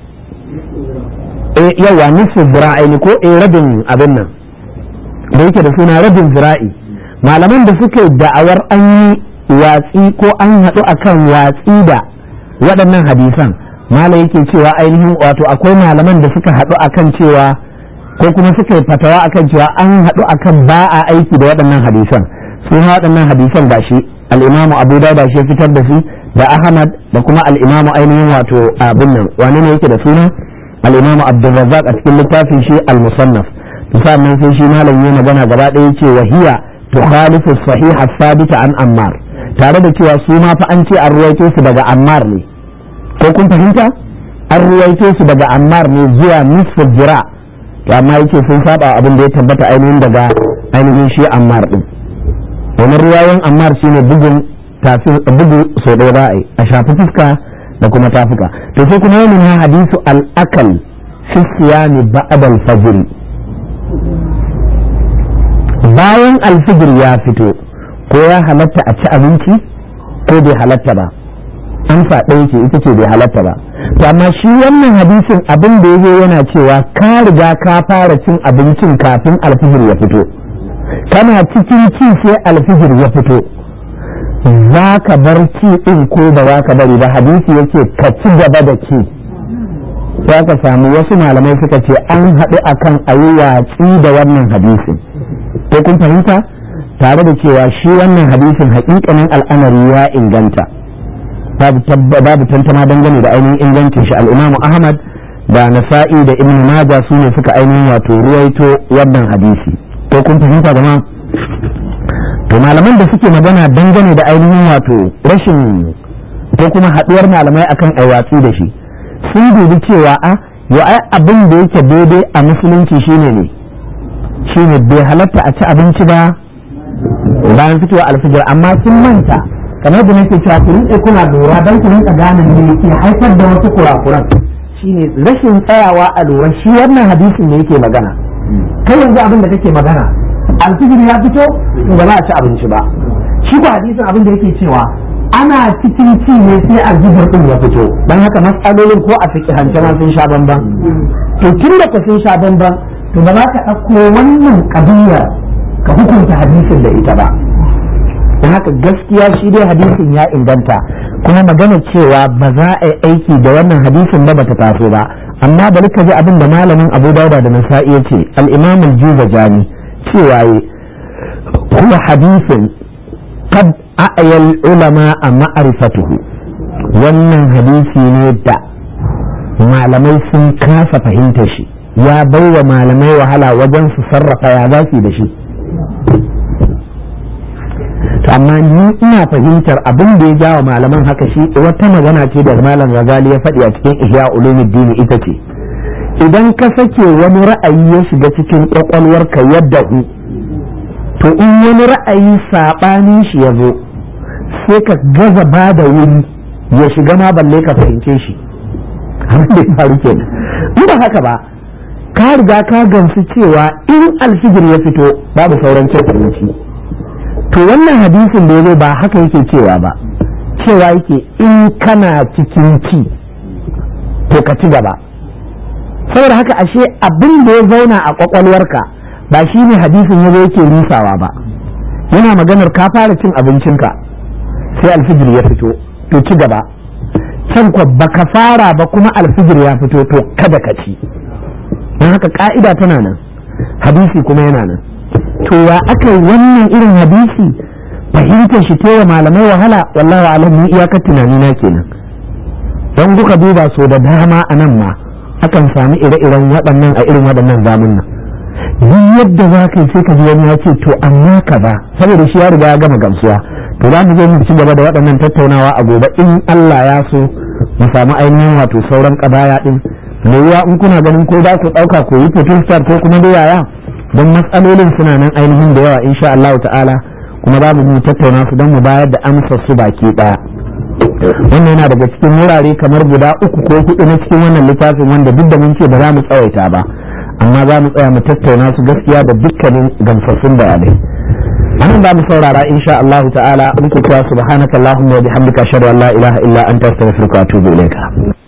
yawa nisfu zira'aini ko eh rabin abin nan da yake da suna rabin zira'i malaman da suka yi da'awar an yi watsi ko an haɗu akan watsi da waɗannan hadisan malam yake cewa ainihin wato akwai malaman da suka haɗu akan cewa ko kuma suka yi fatawa akan cewa an haɗu akan ba a aiki da waɗannan hadisan su waɗannan hadisan ba shi al'imamu abu dauda shi fitar da su da ahmad da kuma al'imamu ainihin wato abin nan wani ne yake da suna al'imamu abdulrazzaq a cikin littafin shi al-musannaf sannan sai shi malam ya magana gaba ɗaya ce wahiya tukhalifu sahiha sabita an ammar tare da cewa su ma fa an ce an ruwaito su daga ammar ne ko kun fahimta an ruwaito su daga ammar ne zuwa nisfu jira to amma yake sun saba abin da ya tabbata ainihin daga ainihin shi ammar din domin ruwayoyin ammar shine bugun tafi bugu so ɗaya za a yi a shafi fuska da kuma tafuka to sai kuma yamin ha hadisu al-akal fi siyami ba'd al-fajr bayan alfijir ya fito ko ya halatta a ci abinci ko bai halatta ba amsa ɗaya ce ita ce bai halatta ba to amma shi wannan hadisin abin da ya yana cewa ka riga ka fara cin abincin kafin alfijir ya fito kana cikin ci sai alfijir ya fito za ka bar ci ɗin ko ba za ka bari ba hadisi yake ka ci gaba da ci za ka samu wasu malamai suka ce an haɗu akan a yi watsi da wannan hadisin ko kun fahimta tare da cewa shi wannan hadisin haƙiƙanin al'amari ya inganta babu tantama dangane da ainihin ingancin shi al'imamu ahmad da nasa'i da ibn majah su ne suka ainihin wato ruwaito wannan hadisi ko kun fahimta da ma to malaman da suke magana dangane da ainihin wato rashin ko kuma haɗuwar malamai akan aiwatsi da shi sun dubi cewa a yo ai abin da yake daidai a musulunci shine ne shine bai halatta a ci abinci ba bayan fitowa alfijir amma sun manta kamar da nake cewa ku rinƙe kuna lura don ku rinƙa gane me ke haifar da wasu kurakuran shine rashin tsayawa a lura shi wannan hadisin ne yake magana kai yanzu abin da kake magana alfijir ya fito to ba za a ci abinci ba shi ko hadisin abin da yake cewa ana cikin ci ne sai alfijir din ya fito dan haka matsalolin ko a fiƙi hance ma sun sha bamban to tun da ka sun sha bamban to ba za ka ɗauko wannan ƙabiyar ka hukunta hadisin da ita ba don haka gaskiya shi dai hadisin ya inganta kuma magana cewa ba za a yi aiki da wannan hadisin ba bata taso ba amma bari ka ji abin da malamin abu dauda da nasa'i ya ce al-imam al-juzajani cewa yi huwa hadisin qad a'yal ulama a ma'rifatuhu wannan hadisi ne da malamai sun kasa fahimta shi ya baiwa malamai wahala wajen su sarrafa ya za da shi amma ni ina fahimtar abin da ya jawa malaman haka shi wata magana ce da malam Ghazali ya faɗi a cikin Ihya Ulumuddin ita ce idan ka sake wani ra'ayi ya shiga cikin kwakwalwarka yadda hu to in wani ra'ayi saɓanin shi ya zo sai ka gaza ba da wuri ya shiga ma balle ka fahimce shi abin da ya faru kenan in ba haka ba ka riga ka gamsu cewa in alfijir ya fito babu sauran cin abinci to wannan hadisin da ya zo ba haka yake cewa ba cewa yake in kana cikin ci to ka ci gaba saboda haka ashe abin da ya zauna a kwakwalwarka ba shi ne hadisin ya zo yake rusawa ba yana maganar ka fara cin abincinka sai alfijir ya fito to ci gaba can kwa baka fara ba kuma alfijir ya fito to kada ka ci don haka ka'ida tana nan hadisi kuma yana nan to ya aka yi wannan irin hadisi fahimtar shi ta malamai wahala wallahu alam ni iyakar tunani na kenan don kuka duba so da dama a nan ma akan sami ire-iren waɗannan a irin waɗannan zamunan duk yadda za ka yi sai ka ji wani ya ce to amma ka ba saboda shi ya riga ya gama gamsuwa to za mu zo mu ci gaba da waɗannan tattaunawa a gobe in Allah ya so mu samu ainihin wato sauran ƙabaya ɗin me yiwa in kuna ganin ko za ku ɗauka ko yi photostar ko kuma da yaya don matsalolin suna nan ainihin da yawa insha Allah ta'ala kuma za mu tattauna su don mu bayar da amsar su baki ɗaya wannan yana daga cikin wurare kamar guda uku ko hudu na cikin wannan littafin wanda duk da mun ce ba za mu tsawaita ba amma za mu tsaya mu tattauna su gaskiya da dukkanin gamsassun bayanai anan za mu saurara insha Allah ta'ala in ku cewa subhanakallahumma wa bihamdika ashhadu an la ilaha illa anta astaghfiruka wa atubu ilayka